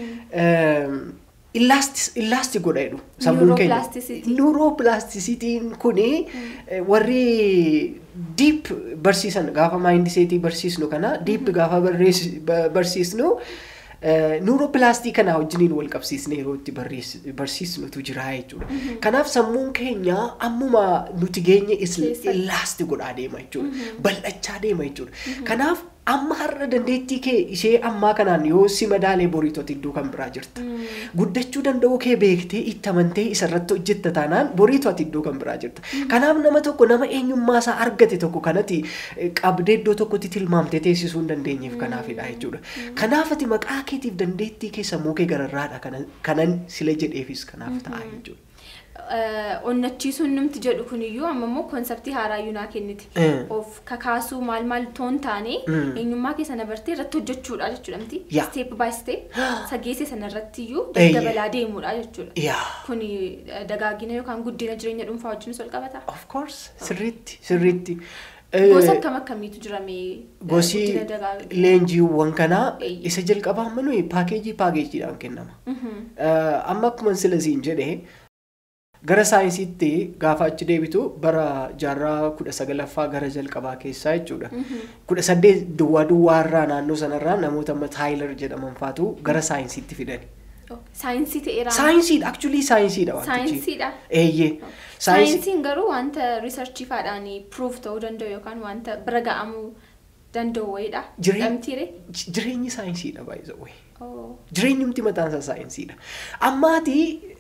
Ehm, Illaasti illaasti godha jedhu sammuun keenya. Neuroplasticity. Neuroplasticityin kuni eh, warri deep barsiisan gaafa maayindiseetii barsiisnu kana deep gaafa barreess- ba- barsiisnu nuuropilaastii kana wajjiniin wal qabsiisnee yeroo itti barreess- barsiisnutu jira jechuudha. Kanaaf sammuun keenya ammuma nuti geenye is- Keessatti. illaasti godhaa deema jechuudha. Bal'achaa deema jechuudha. Kanaaf amma har'a dandeettii kee ishee ammaa kanaan yoo si madaalee boriitoti iddoo kan biraa jirta. Guddachuu danda'uu kee beektee itti amantee isarratti hojjetta taanaan boriitu ati iddoo kan biraa jirta. Kanaaf nama tokko nama eenyummaa isaa argate tokko kanati eh, qabdee iddoo tokkotti tilmaamtee teessisuu hin dandeenyeef kanaafidha jechuudha. Kanaaf ati maqaa keetiif dandeettii kee sammuu kee gararraadha kanan- kanan sila jedheefis kanaaf ta'a jechuudha. Eh, onnachiisuun numti jedhu kuniyyuu amma immoo konseptii haaraayyuu naa kenniti. Eh. Of kakaasuu maal maal toon taane Mm. eenyummaa kee sana bartee irratti hojjechuudha jechuudha miti. Yaa. Step by step sageesse sana irratti iyyuu Eeyyee. daddabalaa deemuudha jechuudha. Yaa. Kuni eh, dagaagina yookaan guddina jireenya dhuunfaa wajjinis wal qabata. Of course sirriitti sirriitti. Gosa Eh, akkam akkamiitu jira mee eh, Gosi guddina dagaagina? leenjiiwwan kanaa Eeyyee. isa jalqabaa amma nuyi paakeejii paakeejiidhaan kennama. Mhm. Eh, Amma akkuma sila siin jedhe gara saayinsiitti gaafa achi deebitu bara jaarraa kudha sagalaffaa gara jalqabaa keessaa jechuudha. Kudha saddeet duwwaa duwwaa irraa naannoo sanarraa namoota amma taayilar jedhaman faatu gara saayinsiitti fidani. Oh, Saayinsii ta'eera. Saayinsiidha actually saayinsiidha wantichi. Saayinsiidha. Eeyyee. Saayinsii. Saayinsiin garuu wanta riisarchiifaadhaan proof ta'uu danda'u yookaan wanta bira ga'amuu danda'u wayiidha. Jireen- Dhamtiire. J- Jireenyi saayinsiidha baay'ee way. Oh. Jireenyumti mataan isaa saayinsiidha. Ammaati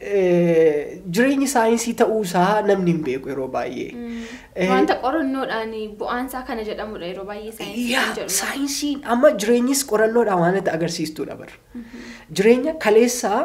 eh, jireenyi saayinsii ta'uusaa namni hin beeku yeroo baay'ee. Eh, Wanta qorannoodhaan bu'aansaa kana jedhamudha yeroo baay'ee saayinsii Yaa, kan jedhu. saayinsiin amma jireenyis qorannoodhaan waan itti agarsiistuudha bara. Jireenya kaleessaa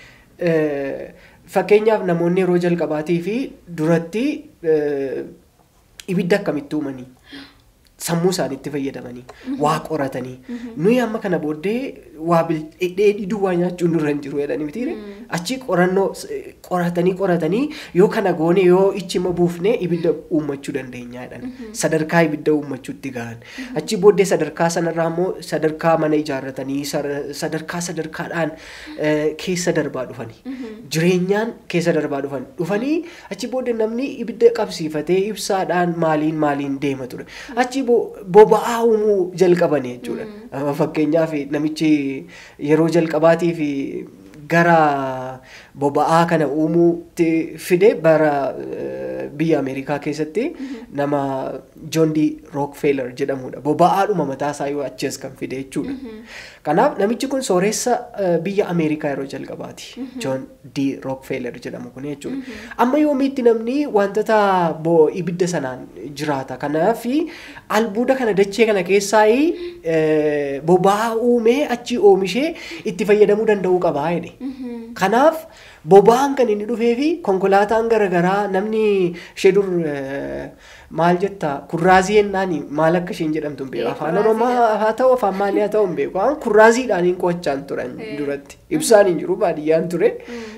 eh, fakkeenyaaf namoonni yeroo jalqabaatii fi duratti eh, ibidda akkamitti uumanii sammuu isaaniitti fayyadamanii waa qoratanii nuyi amma kana booddee waa dheedhii duwwaa nyaachuun nurra hin jiru jedhanii mitiire achi qorannoo s- qoratanii qoratanii yoo kana goone yoo ichima buufne ibidda uummachuu dandeenya jedhan sadarkaa ibidda uummachuutti gahan achi booddee sadarkaa sanarraa immoo sadarkaa mana ijaarratanii sar- sadarkaa sadarkaadhaan eh, keessa darbaa dhufanii jireenyaan keessa darbaa dhufan dhufanii achi booddee namni ibidda qabsiifatee ibsaadhaan maaliin maaliin deema ture achi boba'aa uumuu jalqabani jechuudha. Amma Fakkeenyaaf namichi yeroo jalqabaatiif gara boba'aa kana uumuutti fide bara eh, biyya Ameerikaa keessatti nama John D. Rockefeller jedhamudha. Boba'aadhuma mataa isaa yoo achi as kan fide jechuudha. Kanaaf namichi kun sooressa eh, biyya Ameerikaa yeroo jalqabaati. John D. Rockefeller jedhamu kun jechuudha. Amma yoomiitti namni wantoota bo- ibidda sanaan jiraata. Kanaaf albuuda kana dachee kana keessaa eh, boba'aa uumee achi oomishee itti fayyadamuu danda'uu qabaa jedhe. Kanaaf boba'aan kan inni dhufee fi konkolaataan garaagaraa namni ishee dur eh, maal jetta kurraazii jennaani maal akka isheen jedhamtu hin beeku Eh, afaan kurraazii oromoo haa ta'u afaan maalii haa ta'u hin beeku waan kurraaziidhaan hin qo'achaan turan Eh. duratti ibsaan hin jiru baadiyyaan ture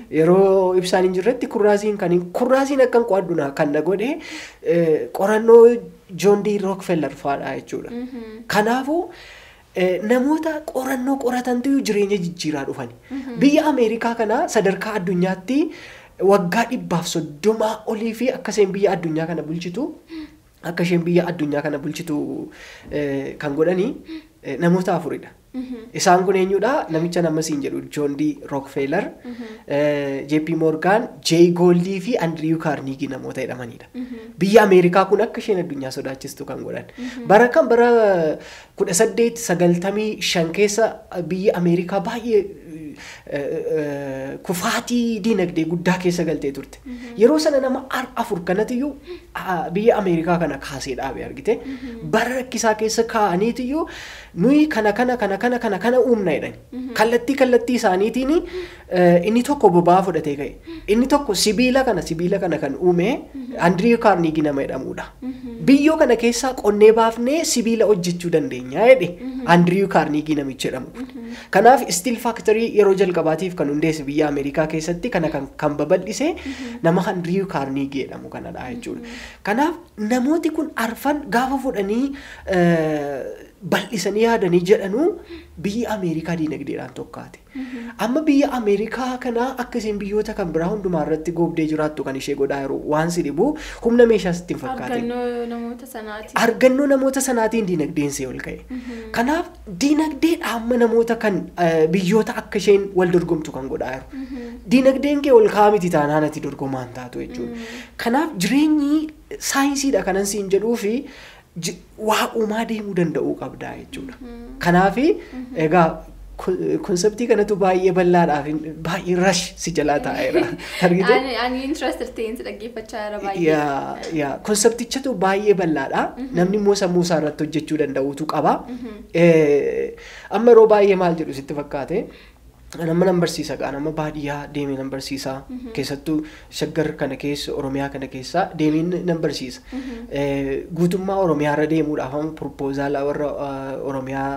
yeroo ibsaan hin jirretti kurraaziin kan hin kurraaziin akkan qo'adhu na kan na godhe eh, qorannoo John D. Rockefeller fa'aadha jechuudha. Kanaafuu eh, namoota qorannoo qoratantu jireenya jijjiiraa dhufani. Biyya Ameerikaa kana sadarkaa addunyaatti waggaa dhibbaaf soddomaa olii fi akka isheen biyya addunyaa kana bulchitu akka isheen biyya addunyaa kana bulchitu eh, kan godhani eh, namoota afuridha. Isaan kun eenyudha? Namicha nama siin jedhu John D. Rockefeller, eh, JP Morgan, Jay Goldii fi Andrew Carnegie namoota jedhamanidha. Biyya Ameerikaa kun akka isheen addunyaa sodaachistu kan godhan. Bara kan bara kudha saddeet sagaltamii shan keessa biyya Ameerikaa baay'ee eh, eh, kufaatii diinagdee guddaa keessa galtee turte. Yeroo sana nama ar- afur kanatiyyuu ah, biyya Ameerikaa kana kaasee dhaabe argite. Bara rakkisaa keessa kaa'aniitiyyuu nuyi kana kana kana kana kana kana uumna jedhani. Kallattii kallattii isaaniitiin eh, inni tokko boba'aa fudhatee ka'e. Inni tokko sibiila kana sibiila kana kan uume Andriyu Kaarnigii nama jedhamudha. Biyyoo kana keessaa qonnee baafnee sibiila hojjechuu dandeenya jedhe Andriyu Kaarnigii namichi jedhamu kun. Kanaaf Steel Factory yeroo jalqabaatiif kan hundeesse biyya Ameerikaa keessatti kana kan, kan babal'ise nama Andriyu Kaarnigii jedhamu kanadha jechuudha. Kanaaf namooti kun arfan gaafa fudhanii eh, bal'isanii yaadanii jedhanuu biyyi Ameerikaa diinagdeedhaan tokkaate. Amma biyya Ameerikaa kanaa akka isheen biyyoota kan biraa hundumaa irratti goobdee jiraattu kan ishee godhaa jiru waan si dhibu humna meeshaa sitti hin fakkaatin. Argannoo namoota sanaati. Argannoo namoota sanaatiin diinagdeen see ol ka'e. Kanaaf diinagdeedha amma namoota kan eh, biyyoota akka isheen wal dorgomtu kan godhaa jiru. Diinagdeen kee ol ka'aa miti taanaan ati dorgomaan taatu jechuudha. Kanaaf jireenyi saayinsiidha kanan siin jedhuu fi ji- waa uumaa deemuu danda'uu qabdaa jechuudha. Kanaafi egaa konseptii kanatu baay'ee bal'aadhaaf baay'ee rash si jalaa taa'eera. Argite? Ani ani interested ta'een si dhaggeeffachaa jira baay'ee. yaa yaa konseptichatu baay'ee bal'aadha namni immoo sammuu isaa irratti hojjechuu danda'utu qaba Eh, amma yeroo baay'ee maal jedhu sitti fakkaate nama nan barsiisa gaa nama baadiyyaa deemee nan barsiisa keessattuu shaggar kana keessa oromiyaa kana keessa deemee nan barsiisa Eh, guutummaa oromiyaa irra deemuudhaaf amma proposaalaa warra eh, oromiyaa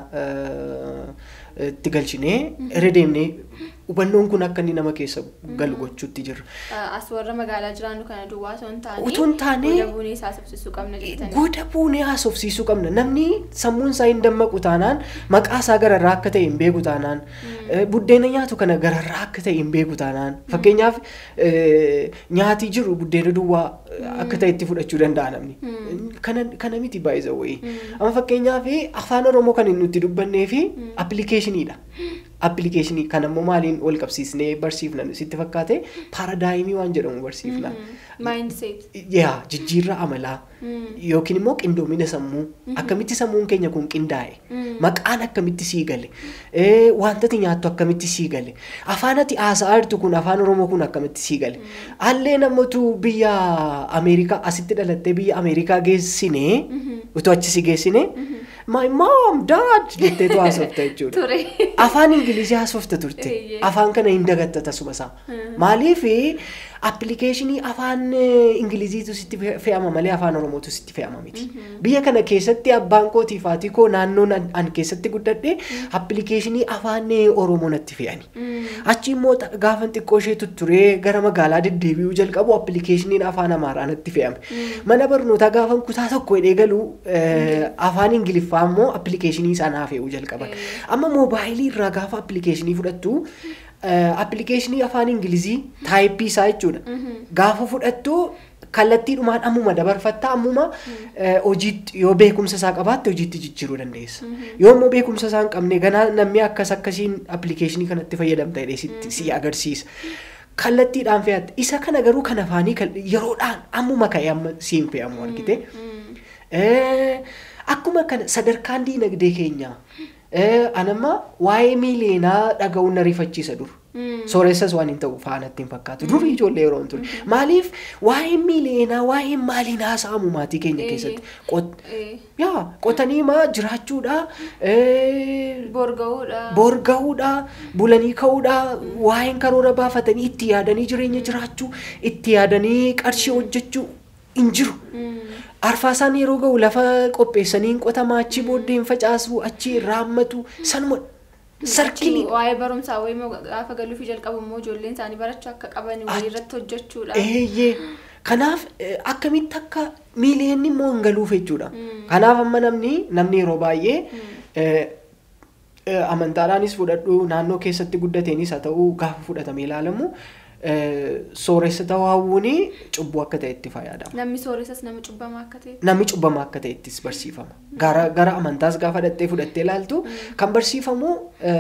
eh, itti galchinee irra deemnee hubannoon kun akka inni nama keessa galu gochuutti jirra. As warra magaalaa jiraannu kana duwwaa osoo hin taane. Utuu hin taane- Goda buunee isaa subsisuu qabna jettanii. Goda buunee haasofsiisuu qabna. Namni sammuun isaa hin dammaqu taanaan maqaa isaa gararraa akka ta'e hin beeku taanaan eh, buddeena nyaatu kana gararraa akka ta'e hin beeku taanaan fakkeenyaaf eh, nyaati jiru buddeena duwwaa eh, akka ta'e itti fudhachuu danda'a namni. Kana kana miti baay'isa wayii. Amma fakkeenyaaf afaan Oromoo kan nuti dubbannee fi appilikeeshiniidha. Appilikeeshinii kan ammoo maaliin wal qabsiisnee barsiifna sitti fakkaate paaradaayimii waan jedhamu barsiifna. Mindset. yaa jijjiirraa amalaa yookiin immoo qindoomina sammuu akkamitti sammuun keenya kun qindaa'e maqaan akkamitti sii gale ee, wantati nyaattu akkamitti sii gale afaan ati haasa'aa jirtu kun afaan oromoo kun akkamitti sii gale allee namatu biyya ameerikaa asitti dhalattee biyya ameerikaa geessinee utuu achi si geessine my mom dad jetteetu haasofta jechuudha. Ture. afaan ingilizii haasofta turte Eeyyee. afaan kana hin dagatta tasuma isaa maaliif appilikeeshinii afaan eh, ingiliziitu sitti fe- fe'ama malee afaan oromootu sitti fe'ama miti biyya kana keessatti abbaan kootii fi haati koo naannoon an- an keessatti guddadhe appilikeeshinii afaan eh, oromoo natti fe'ani achi immoo ta- gaafan xiqqoo ishee tutturee gara magaalaa deddeebi'uu jalqabu appilikeeshiniin afaan amaaraa natti fe'ame mana barnootaa gaafan kutaa tokko hidhee galuu eh, afaan ingiliffaa immoo appilikeeshinii sanaa fe'uu jalqaban Eh. amma moobaayilii irraa gaafa appilikeeshinii fudhattu appilikeeshinii afaan ingilizii taayippii isaa jechuudha. Gaafa fudhattu kallattiidhumaan ammuma dabarfatta ammuma hojiitti yoo beekumsa isaa qabaatte hojiitti jijjiiruu dandeessa. Yoo immoo beekumsa isaa hin qabne ganaa namni akkas akkasiin appilikeeshinii kanatti fayyadamta jedhee si agarsiisa. Kallattiidhaan fe'atte isa kana garuu kan afaanii yeroodhaan ammuma ka'e amma siin fe'amu argite. Akkuma kana sadarkaan diinagdee keenyaa anamma waa'ee miileenaa dhaga'uun na rifachiisa dur. Sooressas waan hin ta'u faanatti hin fakkaatu. Dur ijoollee yeroo ture. Maaliif waa'ee miileenaa waa'ee maaliin haasa'amu maatii keenya keessatti. Yaa qotanii maa jiraachuudha. Borga'uudha. Borga'uudha. Bulanii ka'uudha. Waa'een karoora baafatanii itti yaadanii jireenya jiraachuu itti yaadanii qarshii hojjechuu hin jiru. Arfaasaan yeroo ga'u lafa qopheessanii hin qotamaa achi booddee hin facaasu achi raammatu sanuma sarkilii. Waa'ee barumsaa wayii gaafa galuufi jalqabu immoo ijoolleen isaanii barachuu akka qaban wayii irratti hojjechuudha. Eeyyee. Kanaaf akkamitti akka miileenni immoo hin galuuf jechuudha. Kanaaf amma namni namni yeroo baay'ee amantaadhaanis fudhadhu naannoo keessatti guddateenis haa ta'u gaafa fudhatamee ilaalamu sooressa ta'uu hawwuun cubbuu akka ta'etti fayyadama. Namni sooressas nama cubbamaa akka ta'e. Namni cubbamaa akka ta'ettis barsiifama. Gara gara amantaas gaafa dhattee fudhattee ilaaltu kan barsiifamu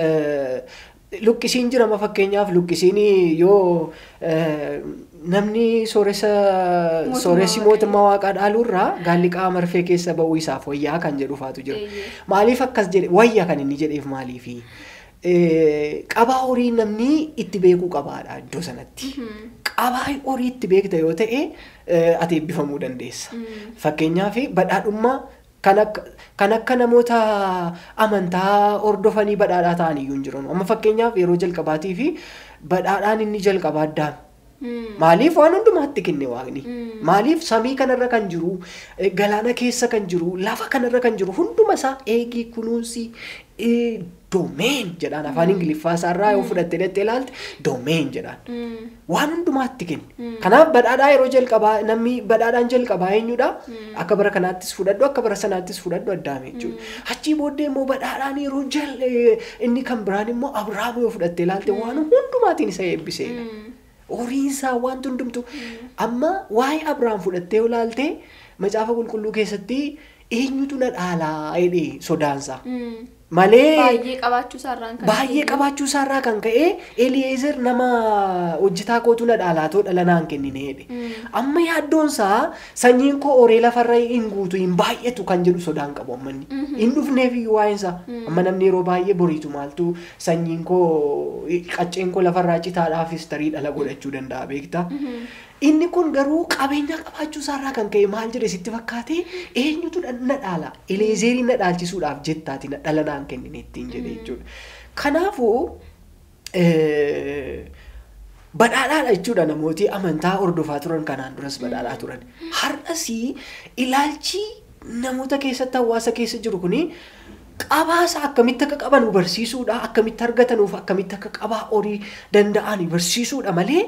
luqqisiin jirama fakkeenyaaf luqqisiin yoo namni sooressa sooressi mootummaa waaqaa dhaaluurraa gaalli qaama marfee keessa ba'uu isaaf wayyaa kan jedhu faatu jira. Maaliif akkas jedhe wayya kan inni jedheef maaliifi? qabaa horii namni itti beekuu qabaadha iddoo sanatti. Qabaa horii itti beekta yoo ta'e ati eebbifamuu dandeessa. Fakkeenyaaf badhaadhummaa kan akka namoota amantaa hordofanii badhaadhaa ta'an iyyuu hin jiran. Amma fakkeenyaaf yeroo jalqabaatii fi badhaadhaan inni jalqabaa addaame. Maaliif waan hundumaatti kenne waaqni? Maaliif samii kanarra kan jiru, galaana keessa kan jiru, lafa kanarra kan jiru hunduma isaa eegii kunuunsi doomeen jedhaan afaan ingiliffaa isaarraa yoo fudhattee dhattee ilaalte doomeen jedhaan. Waan hundumaatti kenne. Kanaaf badhaadhaa yeroo jalqabaa namni badhaadhaan jalqabaa eenyudha? Akka bara kanaattis fudhadhu akka bara sanaattis fudhadhu addaame jechuudha. Achii booddee immoo badhaadhaan yeroo jal inni kan biraan immoo Abiraam yoo fudhattee ilaalte waan hundumaatiin isa eebbiseedha. horiinsaa wanti hundumtu amma waa'ee Abiraam fudhattee ilaalte macaafa qulqulluu keessatti eenyutu na dhaalaa jedhee sodaansa. Malee baay'ee qabaachuu isaarraan kan baay'ee qabaachuu isaarraa kan ka'e Eliezer nama hojjetaa kootu na dhaalaatoo dhala naan kennine jedhe. Amma yaaddoonsaa sanyiin koo horee lafarra hin guutu hin baay'atu kan jedhu sodaan qabu ammanni. Hin dhufneef iyyuu waa'insa. Amma namni yeroo baay'ee boriitu maaltu sanyiin koo qacceen koo lafarraa citaadhaafis tarii dhala godhachuu danda'a beektaa. Inni kun garuu qabeenya qabaachuu isaarraa kan ka'e maal jedhe sitti fakkaate eenyutu na dhaala eleezerii na dhaalchisuudhaaf jettaati na dhala naan kennine ittiin jedhe jechuudha. Kanaafuu badhaadhaadha jechuudha namooti amantaa hordofaa turan kanaan duras badhaadhaa turan. Har'as ilaalchi namoota keessatti hawaasa keessa jiru kuni qabaasa akkamitti akka qaban barsiisuudha akkamitti argatanuuf akkamitti akka qabaa horii danda'an barsiisuudha malee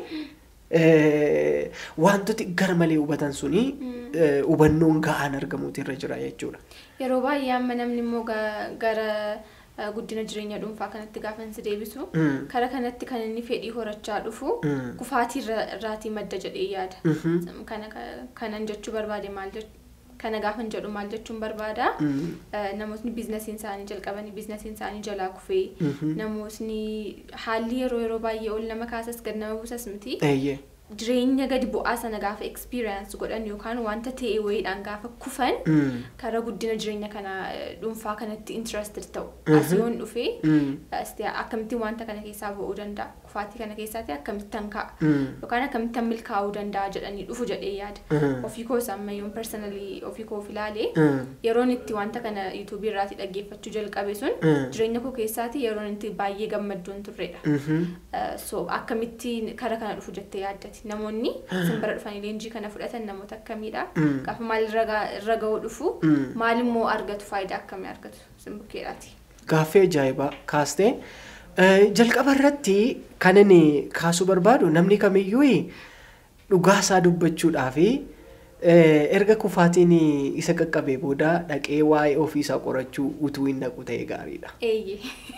wantooti gar malee hubatan suni hubannoon ga'aan argamuutu irra jira jechuudha. Yeroo baay'ee amma namni immoo gara guddina jireenya dhuunfaa kanatti gaafa si deebisu kara kanatti kan inni fedhii horachaa dhufu kufaatii irraatii madda jedhee yaada. Kanan jechuu barbaade maal kana gaafan jedhu maal jechuun barbaada namootni biizinasiin isaanii jalqabanii biizinasiin isaanii jalaa kufee namootni haalli yeroo yeroo baay'ee ol nama kaasas gad nama buusas miti jireenya gadi bu'aa sana gaafa experience godhan yookaan wanta ta'e wayiidhaan gaafa kufan karaa guddina jireenya kana dhuunfaa kanatti interested ta'u asiyoon dhufee akkamittiin wanta kana keessaa ba'uu danda'a kufaatii kana keessaatti akkamittan ka'a yookaan akkamittan milkaa'uu danda'a jedhanii dhufu jedhee yaada ofii koo ammayyoon personally ofii koo ilaalee yeroon itti wanta kana yuutuubii irraatii dhaggeeffachuu jalqabe sun jireenya koo keessaatti yeroon itti baay'ee gammaddoon turredha so akkamittiin kara kana dhufu jettee yaaddati namoonni simbira dhufanii leenjii kana fudhatan namoota akkamiidha gaafa maal irra ga'uu dhufu maal immoo argatu faayidaa akkamii argatu simbukkeedhaati. Gaaffii ajaa'ibaa kaastee jalqaba irratti kan inni kaasuu barbaadu namni kamiyyuu dhugaasaa dubbachuudhaa fi Eh, erga kufaatiin isa qaqqabee booda dhaqee waa'ee ofiisaa qorachuu utuu hin dhaqu ta'e gaariidha. Eeyyee.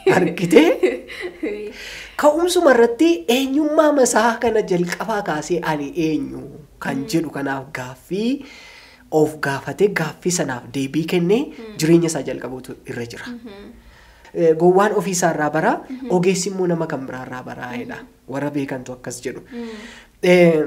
Argitee? Ka'umsuma irratti eenyummaa masaa kana jalqabaa kaasee ani eenyu kan jedhu kanaaf gaaffii of gaafatee gaaffii sanaaf deebii kennee jireenya isaa jalqabuutu irra jira. Eh, Gowwaan ofiisaa irraa bara ogeessi immoo nama kan biraa irraa baraa'edha. Warra beekantu akkas jedhu. Eh,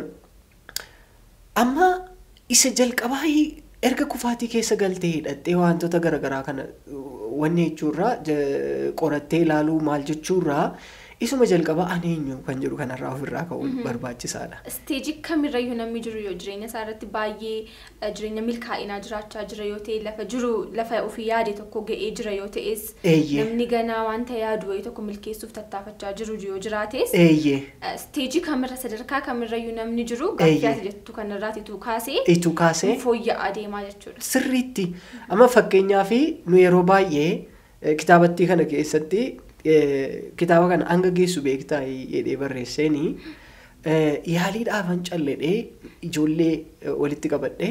Amma isa jalqabaa erga kufaatii keessa galtee hidhattee wantoota garaagaraa kana uh, wanni jechuurraa ja- qorattee ilaaluu maal jechuurraa isuma jalqabaa ani eenyu kan jedhu kanarraa ofirraa ka'uun barbaachisaadha. Isteejii kamirrayyuu namni jiru yoo jireenya isaa irratti baay'ee eh, jireenya milkaa'inaa jiraachaa jira yoo ta'e lafa jiru lafa ofii yaade tokko ga'ee jira yoo ta'es Eeyyee. namni ganaa wanta yaadu wayii tokko milkeessuuf tattaafachaa jiru yoo jiraates Eeyyee. eh, isteejii kamirra sadarkaa kamirrayyuu namni jiru Eeyyee. gaaffii ati jettu kanarraatitu kaasee Itu kaasee fooyya'aa deemaa jechuudha. sirriitti amma fakkeenyaaf nu yeroo baay'ee eh, kitaabattii kana keessatti eh, kitaaba kana hanga geessu beektaa jedhee barreesseeni eh, yaaliidhaafan calledhee ijoollee eh, walitti qabadhee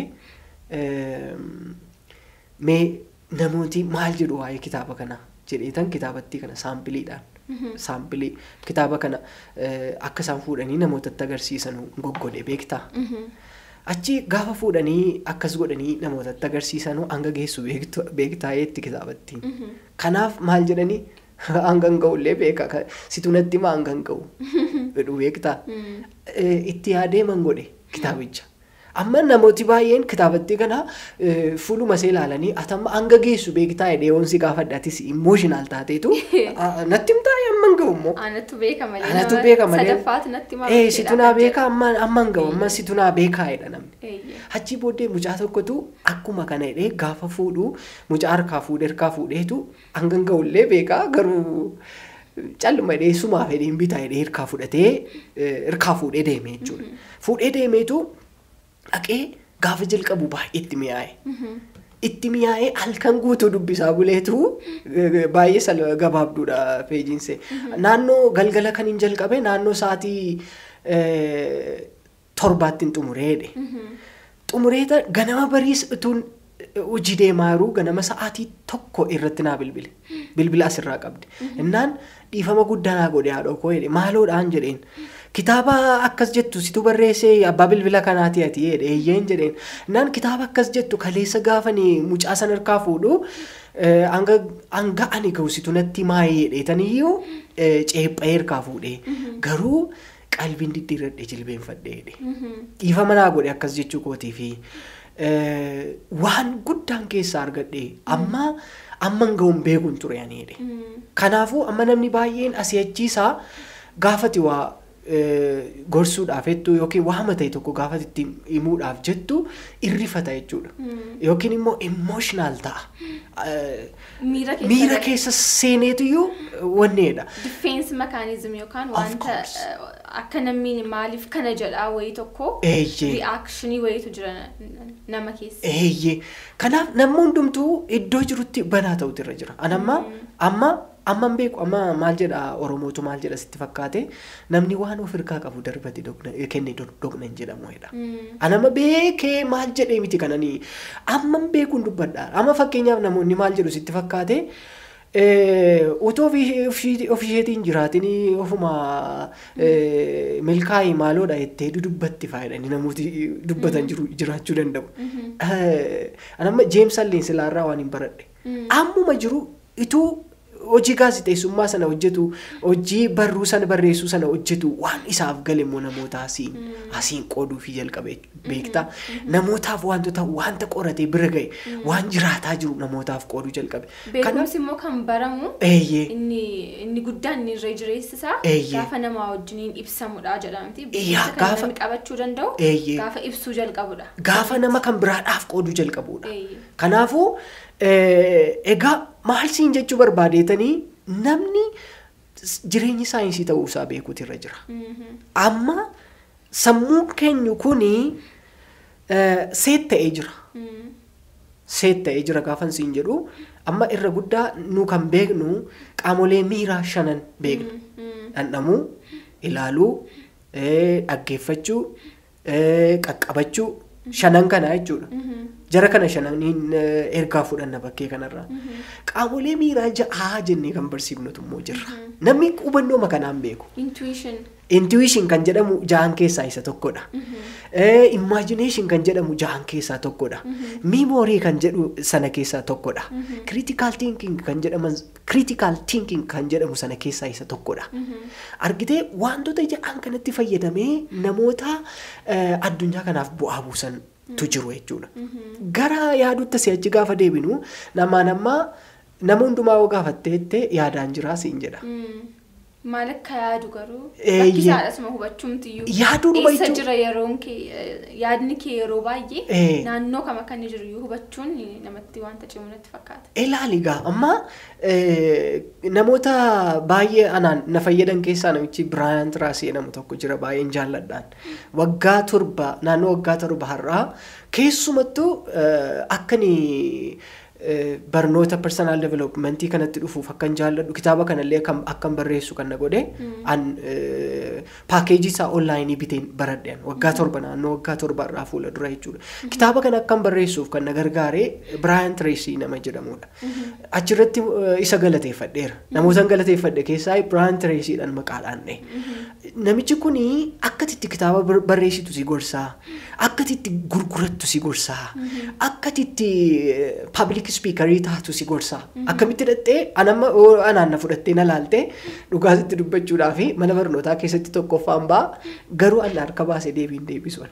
ehm, mee namooti maal jedhu waa'ee kitaaba kana jedheetan kitaabattii kana saampiliidhaan saampilii kitaaba kana eh, akka isaan fuudhanii namootatti agarsiisan goggodhe beektaa. Achi gaafa fuudhanii akkas godhanii namootatti agarsiisanuu hanga geessu beektu- beektaa'eetti kitaabattiin. Kanaaf maal jedhanii hanga hin ga'ullee beeka ka- situ natti maa hanga hin ga'u jedhu beektaa. Eh, Itti yaadeeman godhe kitaabicha. Amma namooti baay'een kitaabattii kana eh, fuuluma isaa ilaalanii atamma hanga geessu beektaa jedhee yoonsi gaafadhatis imooshinaal taateetu ah, natti himtaa amma hin ga'u immoo. Anatu beeka malee. Anatu nama beeka malee. Sadaffaatu natti Eh, situ naa beeka amma amma hin ga'u amma situ naa beekaa jedha namni. Eeyyee. Achi booddee mucaa tokkotu akkuma kana jedhee gaafa fuudhu mucaa harkaa fuudhee harkaa fuudheetu hanga hin ga'ullee beekaa garuu calluma jedhee sumaa fedhee hin bitaa jedhee harkaa fudhatee eh, harkaa fuudhee deeme jechuudha. Fuudhee deemeetu dhaqee gaafa jalqabu baay'ee itti mi'aaye. Itti mi'aa'ee halkan guutuu dubbisaa buleetu eh, baay'ee sal- gabaabduudha peejiinse. Naannoo galgala kan hin jalqabe naannoo sa'aatii eh, torbaatti hin xumureedhe. Xumureeta ganama bariis utuun hojii deemaa jiruu ganama sa'aatii tokko irratti naa bilbile. Bilbila asirraa qabdi. Innaan dhiifama guddaa naa godhe haadha koo jedhe maaloodhaan jedheen. Kitaaba akkas jettu situ barreessee abbaa bilbila kanaati ati jedhe eeyyeen jedheen. Innaan kitaaba akkas jettu kaleessa gaafanii mucaa san harkaa fuudhu eh, hanga hanga ani ga'u situ natti maayee jedheetaniyyuu eh, ceepha'ee harkaa fuudhee. Garuu qalbiin diddiirradhee jilbeenfadhee jedhe. dhiifama naa godhe akkas jechuu kootii fi eh, waan guddaan keessaa argadhe amma amma hin ga'uun beekuun ture ani jedhe. Kanaafuu amma namni baay'een asii achiisaa gaafati waa eh, gorsuudhaaf jettu yookiin waama ta'e tokko gaafati itti himuudhaaf jettu irrifata jechuudha. Yookiin immoo emotional ta'a. Eh, Miira keessa Miira galee. keessa seeneetuyyuu wanneedha. Difeensi makaanizim yookaan Of wanta course. eh, akka namni maaliif kana jedhaa wayii tokko Eeyyee. ri'aakshinii wayiitu jira na- nama keessa. Eeyyee. Kanaaf namni hundumtuu iddoo jirutti banaa ta'utu irra jira. Ani amma amma amma hin beeku amma maal jedha Oromootu maal jedha sitti fakkaate namni waan of hirkaa qabu darbate doqna- eh, kenne doq- doqna hin jedhamu jedha. Ani amma beekee maal jedhee miti kananii amma hin beekuun dubbadha. Amma fakkeenyaaf namoonni maal jedhu sitti fakkaate eh, utoo ofii- ofii ofii isheetiin jiraatinii ofuma eh, milkaa'ii maaloodha jettee dudubbatti faayidanii namooti dubbatan jiru jiraachuu danda'u. Eh, Ani amma Jeems Alleen silaarraa waan hin baradhe. Ammuma jiru ituu hojii gaazixeessummaa sana hojjetu hojii barruu sana barreessuu sana hojjetu waan isaaf gale immoo namoota asiin asiin qooduu fi jalqabe beektaa namootaaf wantoota wanta qoratee bira ga'e waan jiraataa jiru namootaaf qooduu jalqabe. Beekumsi immoo kan baramu Eeyyee. inni inni guddaan inni irra jireessisaa Eeyyee. gaafa namaa wajjiniin ibsamudha jedhamti. Iyyaa, Beekumsa kan gaafa- namni qabachuu danda'u Eeyyee. gaafa ibsuu jalqabudha. Gaafa nama kan biraadhaaf qooduu jalqabudha. Eeyyee. Kanaafuu eh, egaa maal siin jechuu barbaadeetanii namni s- jireenyi saayinsii ta'uusaa beekuutu irra jira. Mhm. Amma sammuun keenyu kuni eh, seet ta'ee jira. Mm. Seet ta'ee jira gaafan siin jedhu amma irra guddaa nu kan beeknu qaamolee miiraa shanan beekna. Mm. Dhandhamuu, ilaaluu, eh, dhaggeeffachuu, eh, qaqqabachuu Shanan kana jechuudha. Jara kana shananiin ergaa fudhanna bakkee kanarraa. Qaamolee miiraa ja'aa jennee kan barsiifnutu immoo jirra. Namni hubannoo kanaan beeku. Intuition. Intuition kan jedhamu ja'an keessaa isa tokkodha. Imagination kan jedhamu ja'an keessaa tokkodha. Memory kan jedhu sana keessaa tokkodha. Critical thinking kan jedhaman critical thinking kan jedhamu sana keessaa isa tokkodha. Argitee wantoota ja'an kanatti fayyadamee namoota addunyaa kanaaf bu'aa buusan tu jiru jechuudha. Gara yaadutti si'achi gaafa deebinu namaan ammaa nama hundumaa yoo gaafatteettee yaadaan jiraa siin jedha. Maal akka yaadu garuu Eeyyee. rakkisaadhasuma hubachuumti iyyuu. Yaaduu dhuma Eessa jechuun- jira yeroon kee yaadni kee yeroo baay'ee Ee. naannoo kam akka inni jiru iyyuu hubachuun namatti wanta cimu natti fakkaata. Ilaali gaa amma eh, namoota baay'ee anaan na fayyadan keessaa namichi Biraayant Raasii jedhamu tokko jira baay'een jaalladhaan. Waggaa torba naannoo waggaa torba har'aa keessumattuu eh, akka inni eh, barnoota personal developmentii kanatti dhufuuf akkan jaalladhu kitaaba kanallee akkam akkan barreessu kan na godhe an eh, paakeejii isaa onlaayinii biteen baradheen waggaa torba naannoo waggaa torba irraa fuula dura jechuudha. Kitaaba kana akkan barreessuuf kan na gargaare Biraayant Reesii nama jedhamudha. Achirratti eh, isa galateeffadheera. Namootan galateeffadhe keessaa Biraayant Reesiidhaan maqaadhaan dha'e. Namichi kun akkatitti kitaaba bar- barreessitu si gorsaa, akkatitti gurgurattu si gorsaa, akkatitti pabliik spiikarii taatu si gorsaa. Akkamitti hidhattee anamma oo anaan na fudhattee na laaltee dhugaatitti dubbachuudhaa fi mana barnootaa keessatti tokkoffaan ba'a garuu anna harka baasee deebiin deebisuun.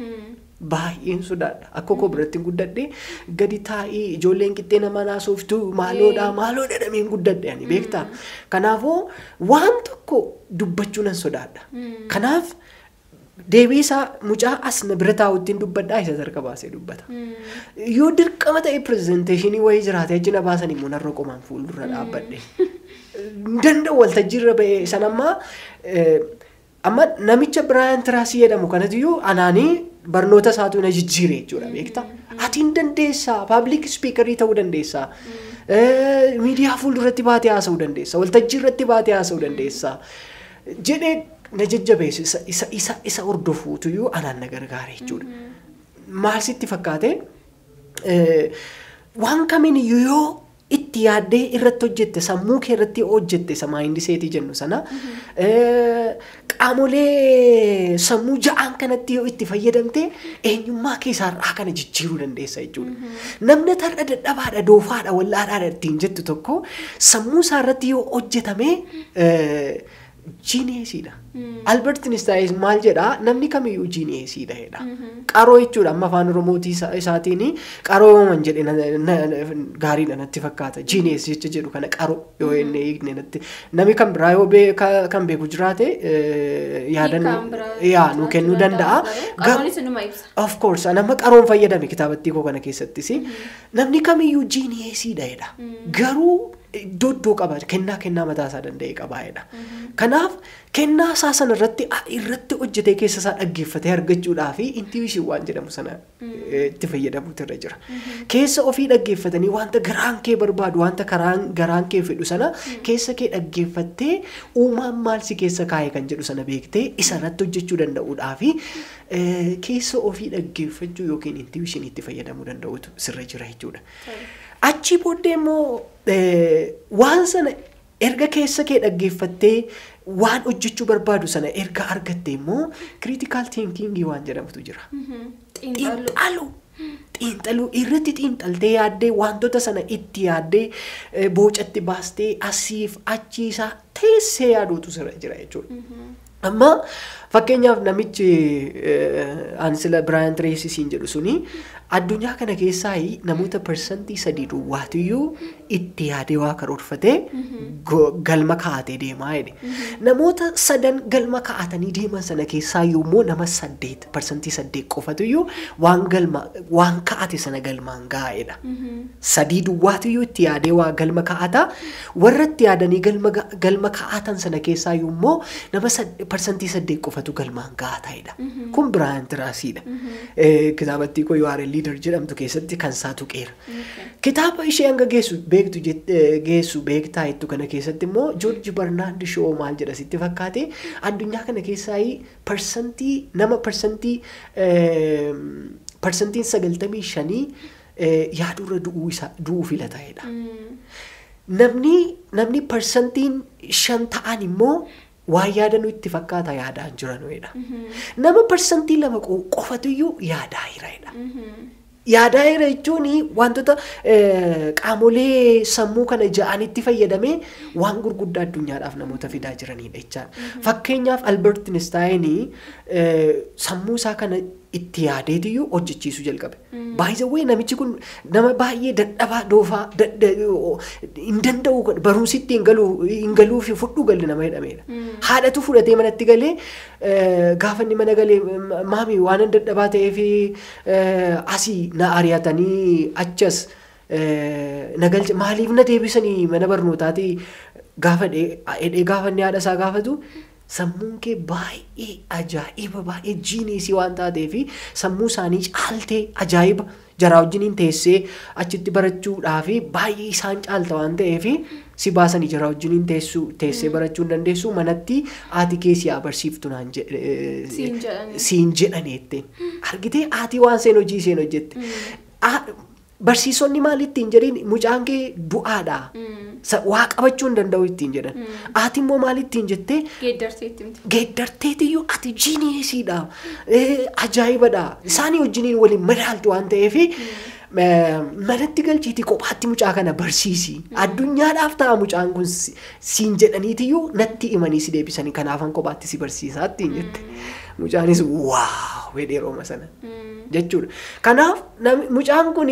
Baay'een sodaadha. Akka koo biratti guddadhe gadi taa'ee ijoolleen qixxee nama naasoftu maaloodha maaloo dhadhameen guddadhe ani beektaa. Kanaafuu waan tokko dubbachuu nan sodaadha. Kanaaf deebii isaa mucaa as na bira taa'uttiin dubbadhaa isa harka baasee dubbata. Yoo dirqama ta'e pirezenteeshinii wayii jiraate achi na baasan immoo narra qomaan fuuldura dhaabbadhe. Danda'u waltajjiirra ba'ee san ammaa eh, amma namicha Biraayant Raasii jedhamu kanatiyyuu anaanii barnoota isaatu na jijjiire jechuudha beektaa. Atiin dandeessaa paabliik spiikarii ta'uu dandeessaa. Eh, Miidiyaa fuulduratti baatee haasa'uu dandeessaa. Waltajjii irratti baatee haasa'uu dandeessaa. Jedhee na jajjabeessu isa isa isa isa hordofuutuyyuu anaan na gargaare jechuudha. Maal sitti fakkaate eh, waan kamiin yoo itti yaaddee irratti hojjette sammuu kee irratti hojjette isa maayindi seetii jennu sana eh, qaamolee sammuu ja'aan kanatti yoo itti fayyadamte eenyummaa keessaa irraa kana jijjiiruu dandeessa jechuudha. Namni tarra dadhabaadha doofaadha wallaadhaadha ittiin jettu tokko sammuu isaa irratti yoo hojjetame eh, jiineesiidha. Albert Einstein maal jedhaa namni kamiyyuu jiineesiidha jedha. Qaroo jechuudha amma afaan oromootii isa- isaatiin qaroo yooman jedhe na- na- na- gaariidha natti fakkaata. Jiinees jecha jedhu kana qaroo yoo inni hiikne natti. Namni kan biraa yoo beeka kan beeku jiraate eh, yaadannoo Hiikaan biraa yaa nu kennuu danda'a. Gar- Qaroonis inuma ibsa. Of course, nama qaroon fayyadame kitaabattii koo kana keessattis. Namni kamiyyuu jiineesiidha jedha. Garuu iddoo iddoo qaba kennaa kennaa mataa isaa danda'e qaba jedha. Kanaaf kennaa isaa sana irratti irratti hojjetee keessa isaa dhaggeeffatee argachuudhaa fi intuition waan jedhamu sana eh, itti fayyadamuutu irra jira. Keessa ofii dhaggeeffatanii wanta garaan kee barbaadu wanta karaan garaan kee fedhu sana keessa kee dhaggeeffattee uumaan maal si keessa kaa'e kan jedhu sana beektee isa irratti hojjechuu danda'uudhaa fi eh, keessa ofii dhaggeeffachuu yookiin intuition itti fayyadamuu danda'utu sirra jira jechuudha. Achi booddee immoo eh, waan sana erga keessa kee dhaggeeffattee waan hojjechuu barbaadu sana erga argatte immoo critical thinking waan jedhamutu jira. Xiinxallu. Xiinxaluu. Xiinxaluu irratti xiinxaltee yaaddee wantoota sana itti yaaddee eh, boocatti baastee asiif achiisaa teessee yaaduutu sirra jira jechuudha. Amma fakkeenyaaf namichi eh, ani sila Biraayant Reesisiin jedhu suni addunyaa kana keessaa namoota parsantii sadii duwwaatiyyuu itti yaadee waa karoorfatee go- galma kaa'atee deemaa jedhe. Namoota sadan galma kaa'atanii deeman sana keessaa yommuu nama saddeet parsantii saddeet qofatuyyuu waan galma waan kaa'ate sana galmaan gaa'edha. Sadii duwwaatiyyuu itti yaadee waa galma kaa'ata. Warra itti yaadanii galma ga- galma kaa'atan sana keessaa yommuu nama sad- parsantii saddeet qofatu galmaan ga'a ta'edha. Kun Biraayant Raasiidha. Eh, Kitaabattii koo yoo liidar jedhamtu keessatti kan isaa tuqeera. Kitaaba ishee hanga geessu beektu jett- eh, geessu beektaa jettu kana keessatti immoo Joorji Barnaard Shoo maal jedha sitti fakkaate addunyaa kana keessaa parsantii nama parsantii eem, parsantiin sagaltamii shanii eh, yaadurra du'uu isaa du'uu filata jedha. Namni namni parsantiin shan ta'an immoo waan yaadanuu itti fakkaata yaadaan jiranidha. Nama parsantii lama qo- qofatuyyuu yaadaa jiranidha. Yaadaa jira jechuun wantoota eh, qaamolee sammuu kana ja'anitti fayyadamee waan gurguddaa addunyaadhaaf namoota fidaa jiranidha jechaadha. Fakkeenyaaf Albert Einstein eh, sammuu isaa kana itti yaadeetiyyuu hojjechiisuu jalqabe. Baay'ee namichi kun nama baay'ee dadhabaa doofaa dadda- hin danda'u barumsitti hin galuu hin galuu fi fudhu galli nama jedhamedha. Haadhatu fudhatee manatti galee eh, gaafa inni mana galee "Ma- maami waan hin dadhabaa ta'ee fi asii na ari'atanii achas eh, na galche maaliif na deebisanii mana barnootaati gaafa dhee gaafa inni haadha isaa gaafatu sammuun kee baay'ee ajaa'iba baay'ee jiiniisii waan taatee fi sammuu isaanii caaltee ajaa'iba jaraa wajjiniin teessee achitti barachuudhaa fi baay'ee isaan caalta waan ta'eef si baasanii jaraa wajjiniin teessuu teessee barachuu hin dandeessu manatti haati kee si abarsiiftu naan jedhe Siin jedhani. siin jedhaneette argitee haati waan seen hojii seen hojjette Ah, barsiisonni maal ittiin jedhin mucaan kee du'aadha Sa- waa qabachuu hin danda'u ittiin jedhan haati immoo maal ittiin jettee Geeddarteetti miti. geeddarteetiyyuu ati jiiniisiidha ajaa'ibadha isaanii wajjiniin waliin madaaltu waan ta'eef manatti galchiiti kophaatti mucaa kana barsiisi addunyaadhaaf ta'a mucaan kun si- siin jedhaniitiyyuu natti himanii si deebisanii kanaafan kophaatti si barsiisaa ittiin jette mucaanis waaw wedheerooma sana jechuudha kanaaf nami- mucaan kun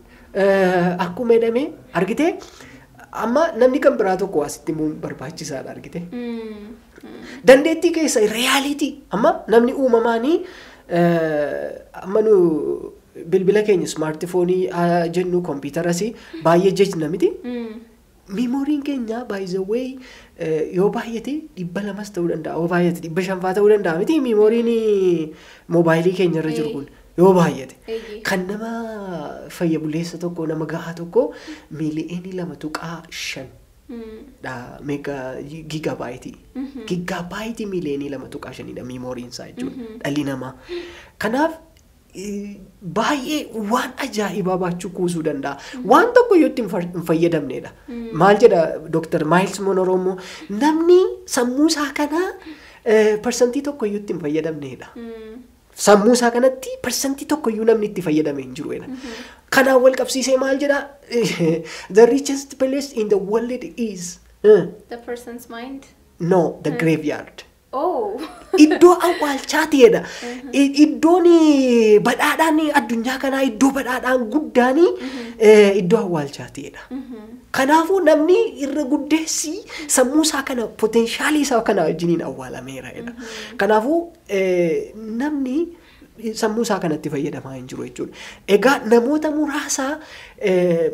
akkuma jedhame argite amma namni kan biraa tokko asitti immoo barbaachisaadha argite. dandeettii keessa reyaalitii amma namni uumamaanii eh, amma nu bilbila keenya smaartifoonii haa jennu kompiitaras baay'ee jechna miti miimooriin keenya baay'izawwee yoo baay'ate dhibba lamas ta'uu danda'a yoo baay'ate dhibba shanfaa ta'uu danda'a miti miimooriin moobaayilii keenya irra jiru kun yoo baay'ate Eeyyee. kan nama fayya buleessa tokko nama gahaa tokko miiliyoonii lama tuqaa shan dha meega giigabaayitii giigabaayitii miiliyoonii lama tuqaa shanidha miimooriin isaa jechuudha dhalli namaa kanaaf eh, baay'ee waan ajaa'ibaa baachuu kuusuu danda'a waan tokko yoo itti hin far- hin fayyadamnedha maal jedha dooktar maayils monoromoo namni sammuu isaa kana parsantii tokko iyyuu itti hin fayyadamnedha sammuu isaa kanatti parsantii tokko iyyuu namni itti fayyadame hin jiru jedha. Kanaan wal qabsiisee maal jedha the richest place in the world is uh, The person's mind. no the graveyard. Oh. Iddoo awwaalchaatiidha. I- Iddoon badhaadhaan addunyaa kanaa iddoo badhaadhaan guddaan eh, iddoo awwaalchaatiidha. Kanaafuu namni irra guddeessi sammuu isaa kana poteenshaalii isaa kana wajjiniin awwaalameera jedha. Kanaafuu eh, namni sammuu isaa kanatti fayyadamaa hin jiru jechuudha. Egaa namoota muraasa eh,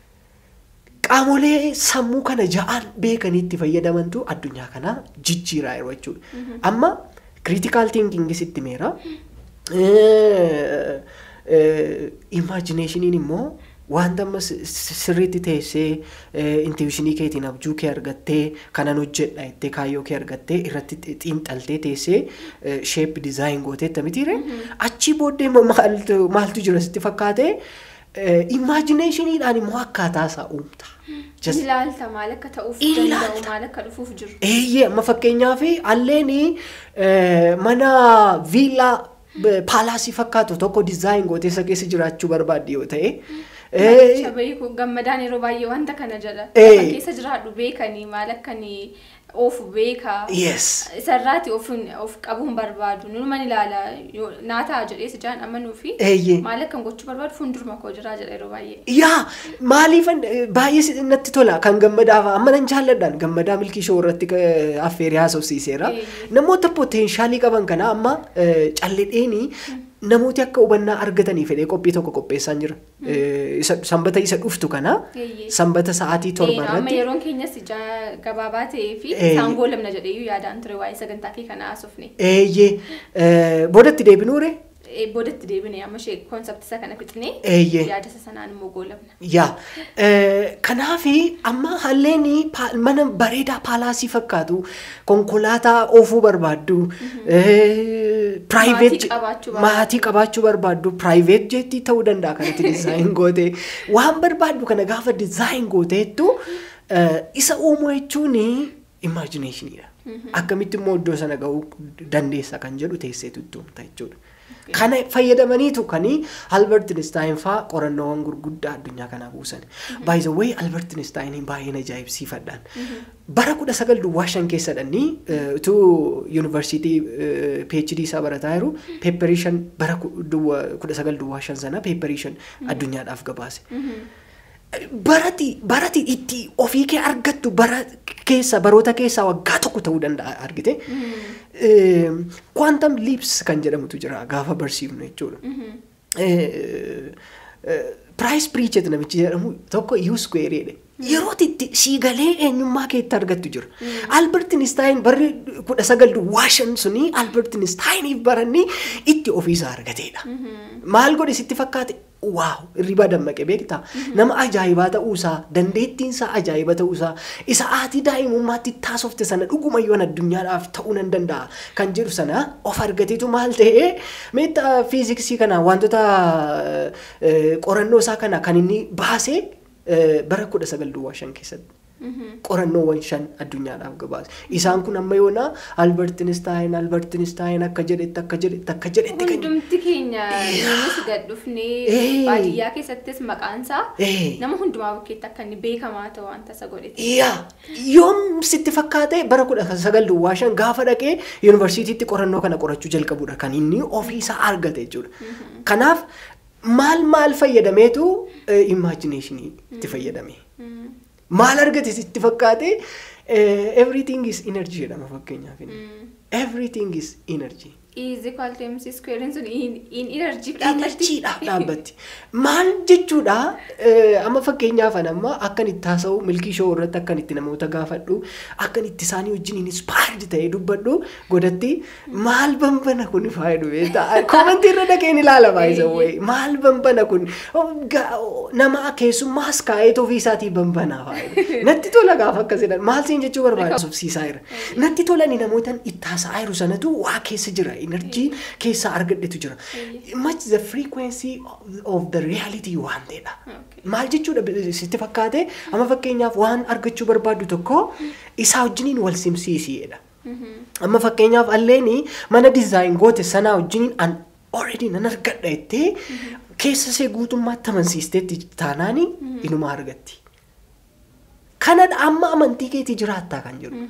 qaamolee sammuu kana ja'aan beekaniitti fayyadamantu addunyaa kana jijjiiraa jiru jechuudha. Amma critical thinking sitti meera. Imaginationiin immoo wanta amma si- si- sirriitti teessee intuitionii keetiin abjuu kee argattee kanan hojjedha jettee kaayyoo kee argattee irratti xi- xiinxaltee teessee sheep dizaayin gootee mitiire achii booddee immoo maaltu maaltu jira sitti fakkaate imaginationiidhaan immoo akkaataa isaa uumta. Just- Ilaalta maal akka ta'uuf Ilaalta. danda'u maal akka dhufuuf jiru. Eeyyee amma fakkeenyaaf alleen mana viillaa eh, paalaasii fakkaatu tokko dizaayin gootee isa keessa jiraachuu barbaadde yoo ta'e. eh, Shabayii kun gammadaan yeroo baay'ee wanta kana jedha. Eh. Lafa keessa jiraadhu beekanii maal akkanii oofu beekaa. Yes. Isarraati of of qabuun barbaadu. Numan ilaala yoo- naa ta'a jedhee si jaan amanuu fi Eeyyee. maal akkan gochuu barbaadu fuulduruma koo jiraa jedha yeroo baay'ee. Yaa maaliif baay'ee si- natti tola kan gammadaaf amma nan jaalladhaan gammadaa milkii shoo irratti eh, affeerii haasofsiiseera. Eeyyee. Namoota poteenshaalii qaban kana amma eh, calledheeni namooti akka hubannaa argatanii fedhee qophii tokko qopheessaan jira. Eh, isa- Sanbata isa dhuftu kana Eeyyee. sanbata sa'aatii torba Eh, Amma irratti yeroon keenyas ija- gabaabaa ta'ee fi Eh. isaan goolamna jedheeyyuu yaadaan ture waa'ee sagantaa kee kana haasofne. eeyyee eh, boodatti deebinuure Eh, Boodatti deebine amma ishee koonsepti isa kana fixnee eeyyee yaada isa sanaan immoo goolamna. yaa eh, kanaafi amma halleen mana bareedaa paalaasii fakkaatu konkolaataa oofuu barbaaddu eh, private qabaachuu jet- maatii qabaachuu barbaaddu private jetii ta'uu danda'a kanatti design goote waan barbaaddu kana gaafa design gooteettu eh, isa uumuu jechuun imaginationidha. Akkamitti immoo iddoo sana ga'uu dandeessa kan jedhu teesseetu itti uumta jechuudha. Kana fayyadamaniitu kan Albert Einstein faa qorannoowwan gurguddaa addunyaa kanaa buusan. By the way Albert Einstein baay'een ajaa'ibsiifadhaan. Bara kudha sagal duwwaa shan keessadhani utuu yuunivarsiitii PhD isaa barataa jiru peepparii shan bara ku- duwwa- kudha sagal duwwaa shan sana peepparii shan addunyaadhaaf gabaase. barati barati itti ofii kee argattu bara keessa baroota keessaa waggaa tokko ta'uu danda'a argite. Quantum leaps kan jedhamutu jira gaafa barsiifnu jechuudha. Price Pritchett namichi jedhamu tokko U squareedha. Yeroo itti siigalee eenyummaa keetti argattu jira. Albert Einstein barri kudha sagal duwwaa shan suni Albert Einsteiniif baranni itti ofiisaa argateedha. Maal godhe sitti fakkaate? Waaw! Hirribaa dammaqe beektaa? Nama ajaa'ibaa ta'uusaa, dandeettiinsaa ajaa'iba ta'uusaa, isa aatii daa'imummaatti taasofte sana dhuguma yoon addunyaadhaaf ta'uu nan danda'a kan jedhu sana of argateetu maal ta'ee meetta fiiziksii kana wantoota eh, qorannoo isaa kana kan inni baasee eh, bara kudha sagal duwwaa shan keessatti. qorannoowwan shan addunyaadhaaf gabaase. Isaan kun amma yoona Albert Einstein, Albert Einstein akka jedhetti akka jedhetti akka jedhetti kan Hundumti keenya nuus gad dhufnee Eh. baadiyyaa keessattis maqaansaa Eh. nama hundumaa bukkeetti akka inni beekamaa ta'u wanta isa godhete. Yaa yoom sitti fakkaate bara kudha sagal duwwaa shan gaafa dhaqee yuunivarsiitiitti qorannoo kana qorachuu jalqabudha kan inni ofiisaa argate jechuudha. Kanaaf maal maal fayyadameetu imajineeshinii itti fayyadame. Maal argate sitti fakkaate everything is energy jedhama fakkeenyaaf. inni. Everything is energy. Easy equal to MC square sun in energy dhaabbatti. Enerjiidhaaf dhaabbatti. Maal jechuudha eh, amma fakkeenyaaf ani amma akkan itti haasa'u milkii shoo irratti akkan itti namoota gaafadhu akkan itti isaanii wajjin inspired ta'ee dubbadhu godhatti maal banbana kun faayidu beektaa koomantii irra dhaqeen ilaala baay'isa wayi maal banbana kun Oh, ga- oh, nama keessummaas kaa'eet ofii isaatii banbanaa faayidu natti tola gaafa akkas jedhan maal siin jechuu barbaada subsiisaa jira natti tolani namootaan itti haasa'aa jiru sanatu waa keessa jira enerjii keessaa argadhetu jira much the frequency of- of the reality waan ta'edha. Okay. Maal jechuudha bi- sitti fakkaate amma fakkeenyaaf waan argachuu barbaaddu tokko isaa wajjiniin wal simsiisiidha. Amma fakkeenyaaf alleeni mana dizaayin goote sanaa wajjiniin an already nan argadha jettee keessa see guutummaatti amansiisteetti taanaani inuma argatti. Kanadha amma amantii keetii jiraattaa kan jedhu.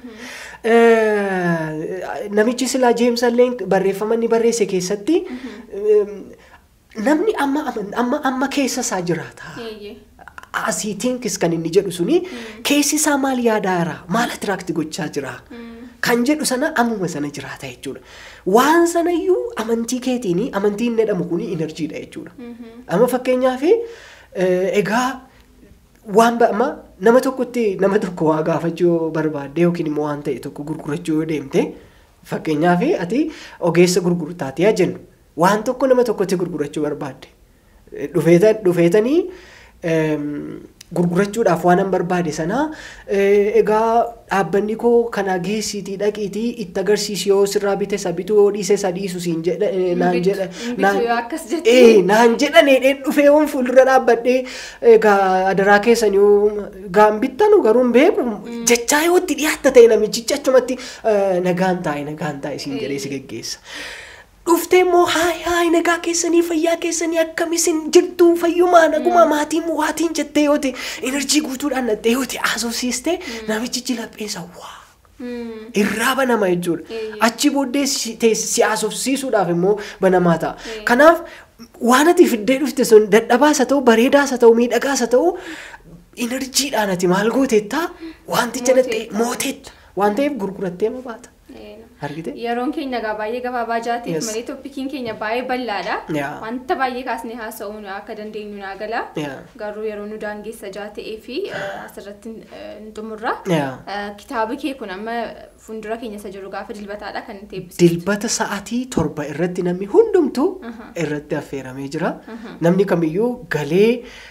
Eh, Namichi silaa Jeems illee barreeffama inni barreesse keessatti eh, namni amma aman- amma amma keessa isaa jiraata. Eeyyee. Asiitiinkis kan inni jedhu suni keessi isaa maal yaadaa jira maal atiraakti gochaa jira kan jedhu sana ammuma sana jiraata jechuudha. Waan sanayyuu amantii keetiin amantiin jedhamu kun enerjiidha jechuudha. Amma fakkeenyaaf eh, egaa waan ba'ama nama tokkotti nama tokko waa gaafachuu yoo barbaadde yookiin immoo waan ta'e tokko gurgurachuu yoo deemte fakkeenyaaf ati ogeessa gurgurtaati haa jennu waan tokko nama tokkotti gurgurachuu barbaadde dhufeetan dhufeetanii eem, gurgurachuudhaaf waan an barbaade sana eh, egaa dhaabbanni koo kana geessiitii dhaqiitii itti agarsiisi yoo sirraa bite isa bituu yoo dhiise isa dhiisu siin jedha eh, naan Bitu- jedha bitu naan- yoo akkas jette. Eh, naan jedhane dheen dhufee waan fuuldura dhaabbadhee egaa adaraa keessan yoo gaan bittanu garuu hin beeku jechaa yoo itti dhiyaatta ta'e namichichi achumatti eh, nagaan taa'e nagaan taa'e siin jedhee si geggeessa. Dhuftee immoo haay haay nagaa keessanii fayyaa keessanii akkamisin jirtu fayyumaa naguma maatiin waatiin jettee yoo ta'e enerjii guutuudhaan nattee yoo ta'e haasofsiistee namichichi lapheessa waa. Mm. irraa banama jechuudha. Eeyyee. Achi booddee si teess- si haasofsiisuudhaaf immoo banamaa ta'a. Eeyyee. Kanaaf waan ati fiddee dhufte sun dadhabaas haa ta'u bareedaas haa ta'u miidhagaas haa ta'u enerjiidhaan ati maal gooteettaa wanticha dhattee Mooteetta. mooteetta waan ta'eef gurgurattee ma baata. Ee, Argite? Yeroon keenya egaa baay'ee gabaabaa jaateef Yes. malee toppikiin keenya baay'ee bal'aadha. Yeah. Wanta baay'ee kaasnee haasa'uu akka dandeenyu naa gala. Yeah. Garuu yeroo nu daangeessa jaata'ee fi eh, asirratti eh, nu xumurra. Yeah. Eh, Kitaabi kee kun amma fuuldura keenya isa jiru gaafa dilbataadha kan nuti eebbisu. Dilbata sa'aatii torba irratti namni hundumtuu irratti affeeramee jira. Namni kamiyyuu galee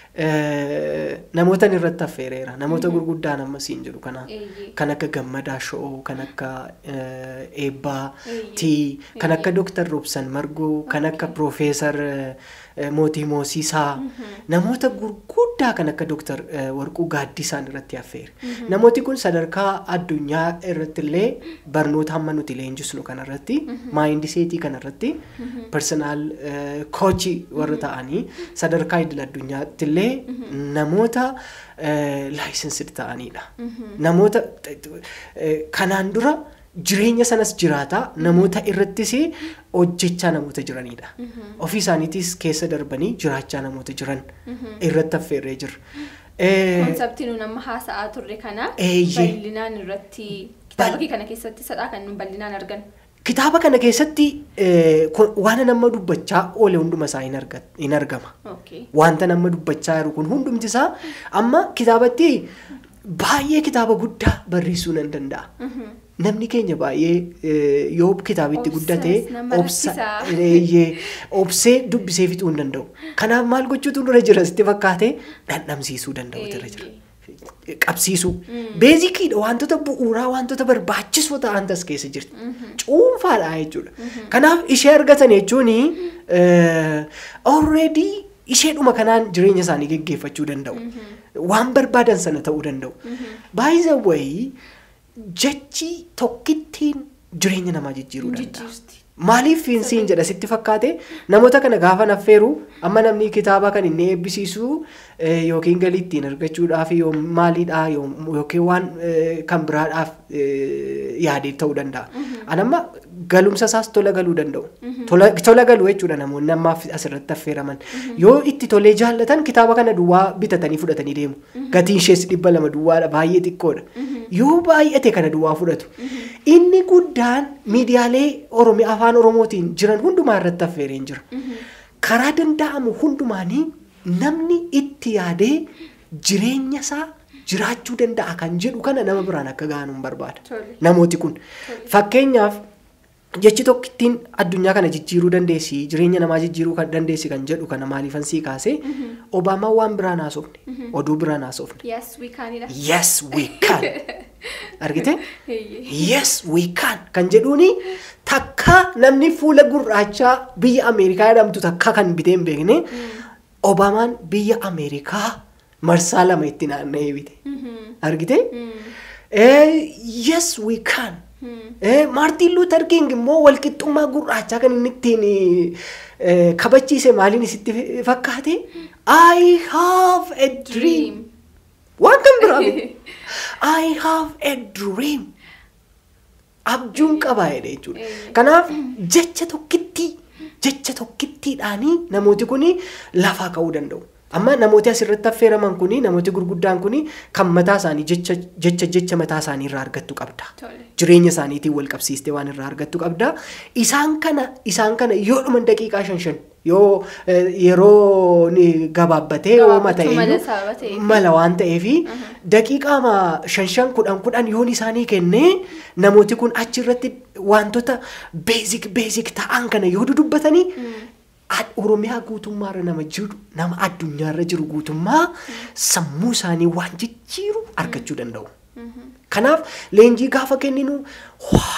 eh, namootan irratti affeereera. Namoota gurguddaan amma siin jiru kana. Eeyyee. kan akka gammadaa sho'oo kan akka eebbaati kan akka dooktar Robsan Margoo kan akka Piroofeesar Mootii Moosiisaa namoota gurguddaa kan akka dooktar Warquu Gaaddisaan irratti affeere. Namooti kun sadarkaa addunyaa irratti illee barnoota hamma nuti leenjisnu kanarratti maayindiseetii kanarratti persoonaal koochii warra ta'anii sadarkaa idil addunyaatti illee namoota laayisensid ta'anidha. Namoota kanaan dura jireenya sanas jiraataa namoota irrattis hojjechaa namoota jiranidha. Ofii isaaniitis keessa darbanii jiraachaa namoota jiran irratti affeerree jira. Konseptii nuun amma haasa'aa turre kana Eeyyee. bal'inaan irratti kitaaba kee kana keessatti sadhaa kan nuun bal'inaan argan. Kitaaba kana keessatti eh, kun- waan nama dubbachaa oole hunduma isaa hin arga- hin argama. Okay. Wanta nama dubbachaa jiru kun hundumti isaa amma kitaabatti baay'ee kitaaba guddaa barreessuu nan danda'a. Namni keenya baay'ee eh, yoo kitaabitti Obsess, guddate nama rakkisaa. eeyyee, obsee dubbisee fixuu hin danda'u. Kanaaf maal gochuutu dura jira sitti fakkaate dhandhamsiisuu danda'u dura jira. qabsiisuu. Beezikiidha wantoota bu'uuraa wantoota barbaachisoo ta'an tas keessa jirti. Cuunfaadha jechuudha. Kanaaf ishee argatan jechuun already isheedhuma kanaan jireenya isaanii geggeeffachuu danda'u. Waan barbaadan sana ta'uu danda'u. By the way jechi tokkittiin jireenya namaa jijjiiruu danda'a. Jijjiirti. Maaliif fiinsiin jedha sitti fakkaate namoota kana gaafa naffeeru amma namni kitaaba kan inni eebbisiisu eh, yookiin galii ittiin argachuudhaaf yoo maaliidhaa yoo- yookiin waan eh, kan biraadhaaf eh, yaadee ta'uu danda'a. Anamma galumsa isaas tola galuu danda'u. Tola tola galuu jechuudha namoonni ammaaf asirratti affeeraman. Yoo itti tolee jaallatan kitaaba kana duwwaa bitatanii fudhatanii deemu. Gatiin ishees dhibba lama duwwaadha baay'ee xiqqoodha. Yoo baay'ate kana duwwaa fudhatu. Inni guddaan miidiyaalee Oromiyaa afaan Oromootiin jiran hundumaa irratti affeereen jira. Karaa danda'amu hundumaanii namni itti yaadee jireenya isaa jiraachuu danda'a kan jedhu kana nama biraan akka ga'anuun barbaada. Tole. Namooti kun. Fakkeenyaaf jechi tokkittiin addunyaa kana jijjiiruu dandeessi jireenya namaa jijjiiruu kan dandeessi kan jedhu kana maaliifan sii kaase Obaamaan waan biraan haasofne oduu biraan haasofne. Yes, we can idha. Yes we can. Argite? Eeyyee. Yes we can kan jedhuuni takka namni fuula gurraachaa biyya Ameerikaa jedhamtu takka kan bitee hin beekne Obaamaan biyya Ameerikaa marsaa lama itti naanna'ee bite. Argite? Eh, yes we can. Eh, Maartiin Luuter King immoo walqixxummaa gurraachaa kan inni ittiin eh, kabachiise maaliin isitti fakkaate? I have a dream. Waan kan biraa miti. I have a dream. Abjuun qabaa jedhe jechuudha. Eh. Kanaaf jecha tokkittii jecha tokkittiidhaanii namooti kun lafaa ka'uu danda'u. Amma namooti asirratti affeeraman kun namooti gurguddaan kun kan mataa isaanii jecha jecha jecha mataa isaanii irraa argattu qabda. Tole. Jireenya isaaniitiin wal qabsiistee waan irraa argattu qabda. Isaan kana isaan kana yoo dhuman daqiiqaa shan shan yoo eh, yeroo ni gabaabbatee yoo Gabaabbachuu mala mata'e sababa ta'eef. mala waan ta'eef daqiiqaa shan shan kudhan kudhan yoon isaanii kennee namooti kun achirratti wantoota beezik beezik ta'an kana yoo dudubbatanii ad- Oromiyaa guutummaarra nama jiru nama addunyaarra jiru guutummaa sammuu isaanii waan jijjiiru argachuu danda'u. Kanaaf leenjii gaafa kenninu waa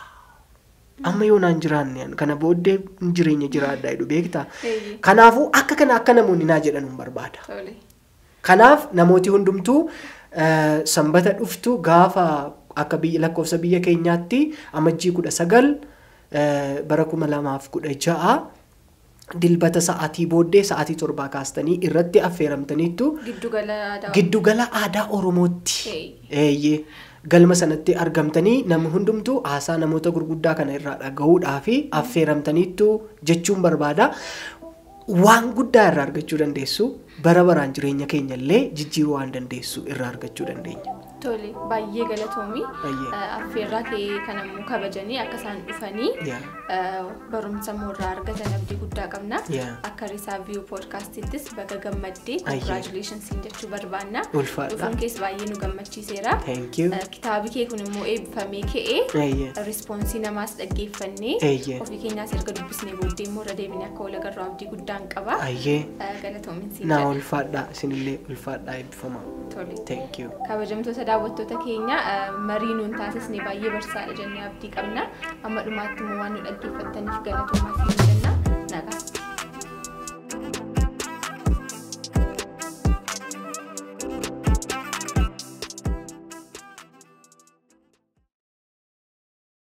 amma yoo naan jiraanne kana booddee jireenya jiraadhaa jedhu beektaa. Eeyyee. Kanaafuu akka kana akka namoonni naa jedhan hin barbaada. Tole. Kanaaf namooti hundumtuu eh, sanbata dhuftu gaafa akka biyya lakkoofsa biyya keenyaatti amajjii kudha sagal eh, bara kuma lamaaf kudha ja'a dilbata sa'aatii booddee sa'aatii torbaa kaastanii irratti affeeramtaniittu Giddu gala aadaa. giddugala aadaa Oromootti. Hey. Eeyyee. Galma sanatti argamtanii namni hundumtuu haasaa namoota gurguddaa kana irraa dhaga'uudhaa fi affeeramtaniittu jechuun barbaada. Waan guddaa irraa argachuu dandeessu bara baraan jireenya keenya illee jijjiiruu waan dandeessu irraa argachuu dandeenya. Tole. Baay'ee galatoomii. Baay'ee. Eh, Affeerraa kee kanammoo kabajanii akka isaan dhufanii Yaa. eh, barumsa moorraa argatan abdii guddaa qabna. Yaa. Akka risaa viyuu poodkaastittis baga gammaddee Ayyee. congratulationsiin jechuu barbaanna. Ulfaadha. Dhufuun kees baay'ee nu gammachiiseera. Thank you. Eh, Kitaabi kee kun immoo eebbifamee ka'ee Eeyyee. rispoonsii namaas dhaggeeffannee Eeyyee. ofii keenyaas erga dubbisnee booddee immoo irra deebinee akka wal agarru abdii guddaan qaba. Ayyee. Eh, Galatoomin siin Naa jedha. ulfaadhaa isinillee ulfaadhaa eebbifamaa. Tole. Thank you. Kabajamtoota daawwattoota keenya marii nuun taasisne baay'ee barsiisaadha jennee abdii qabna amma dhumaatti immoo waan nu dhaggeeffattaniif galatoomaa isin jenna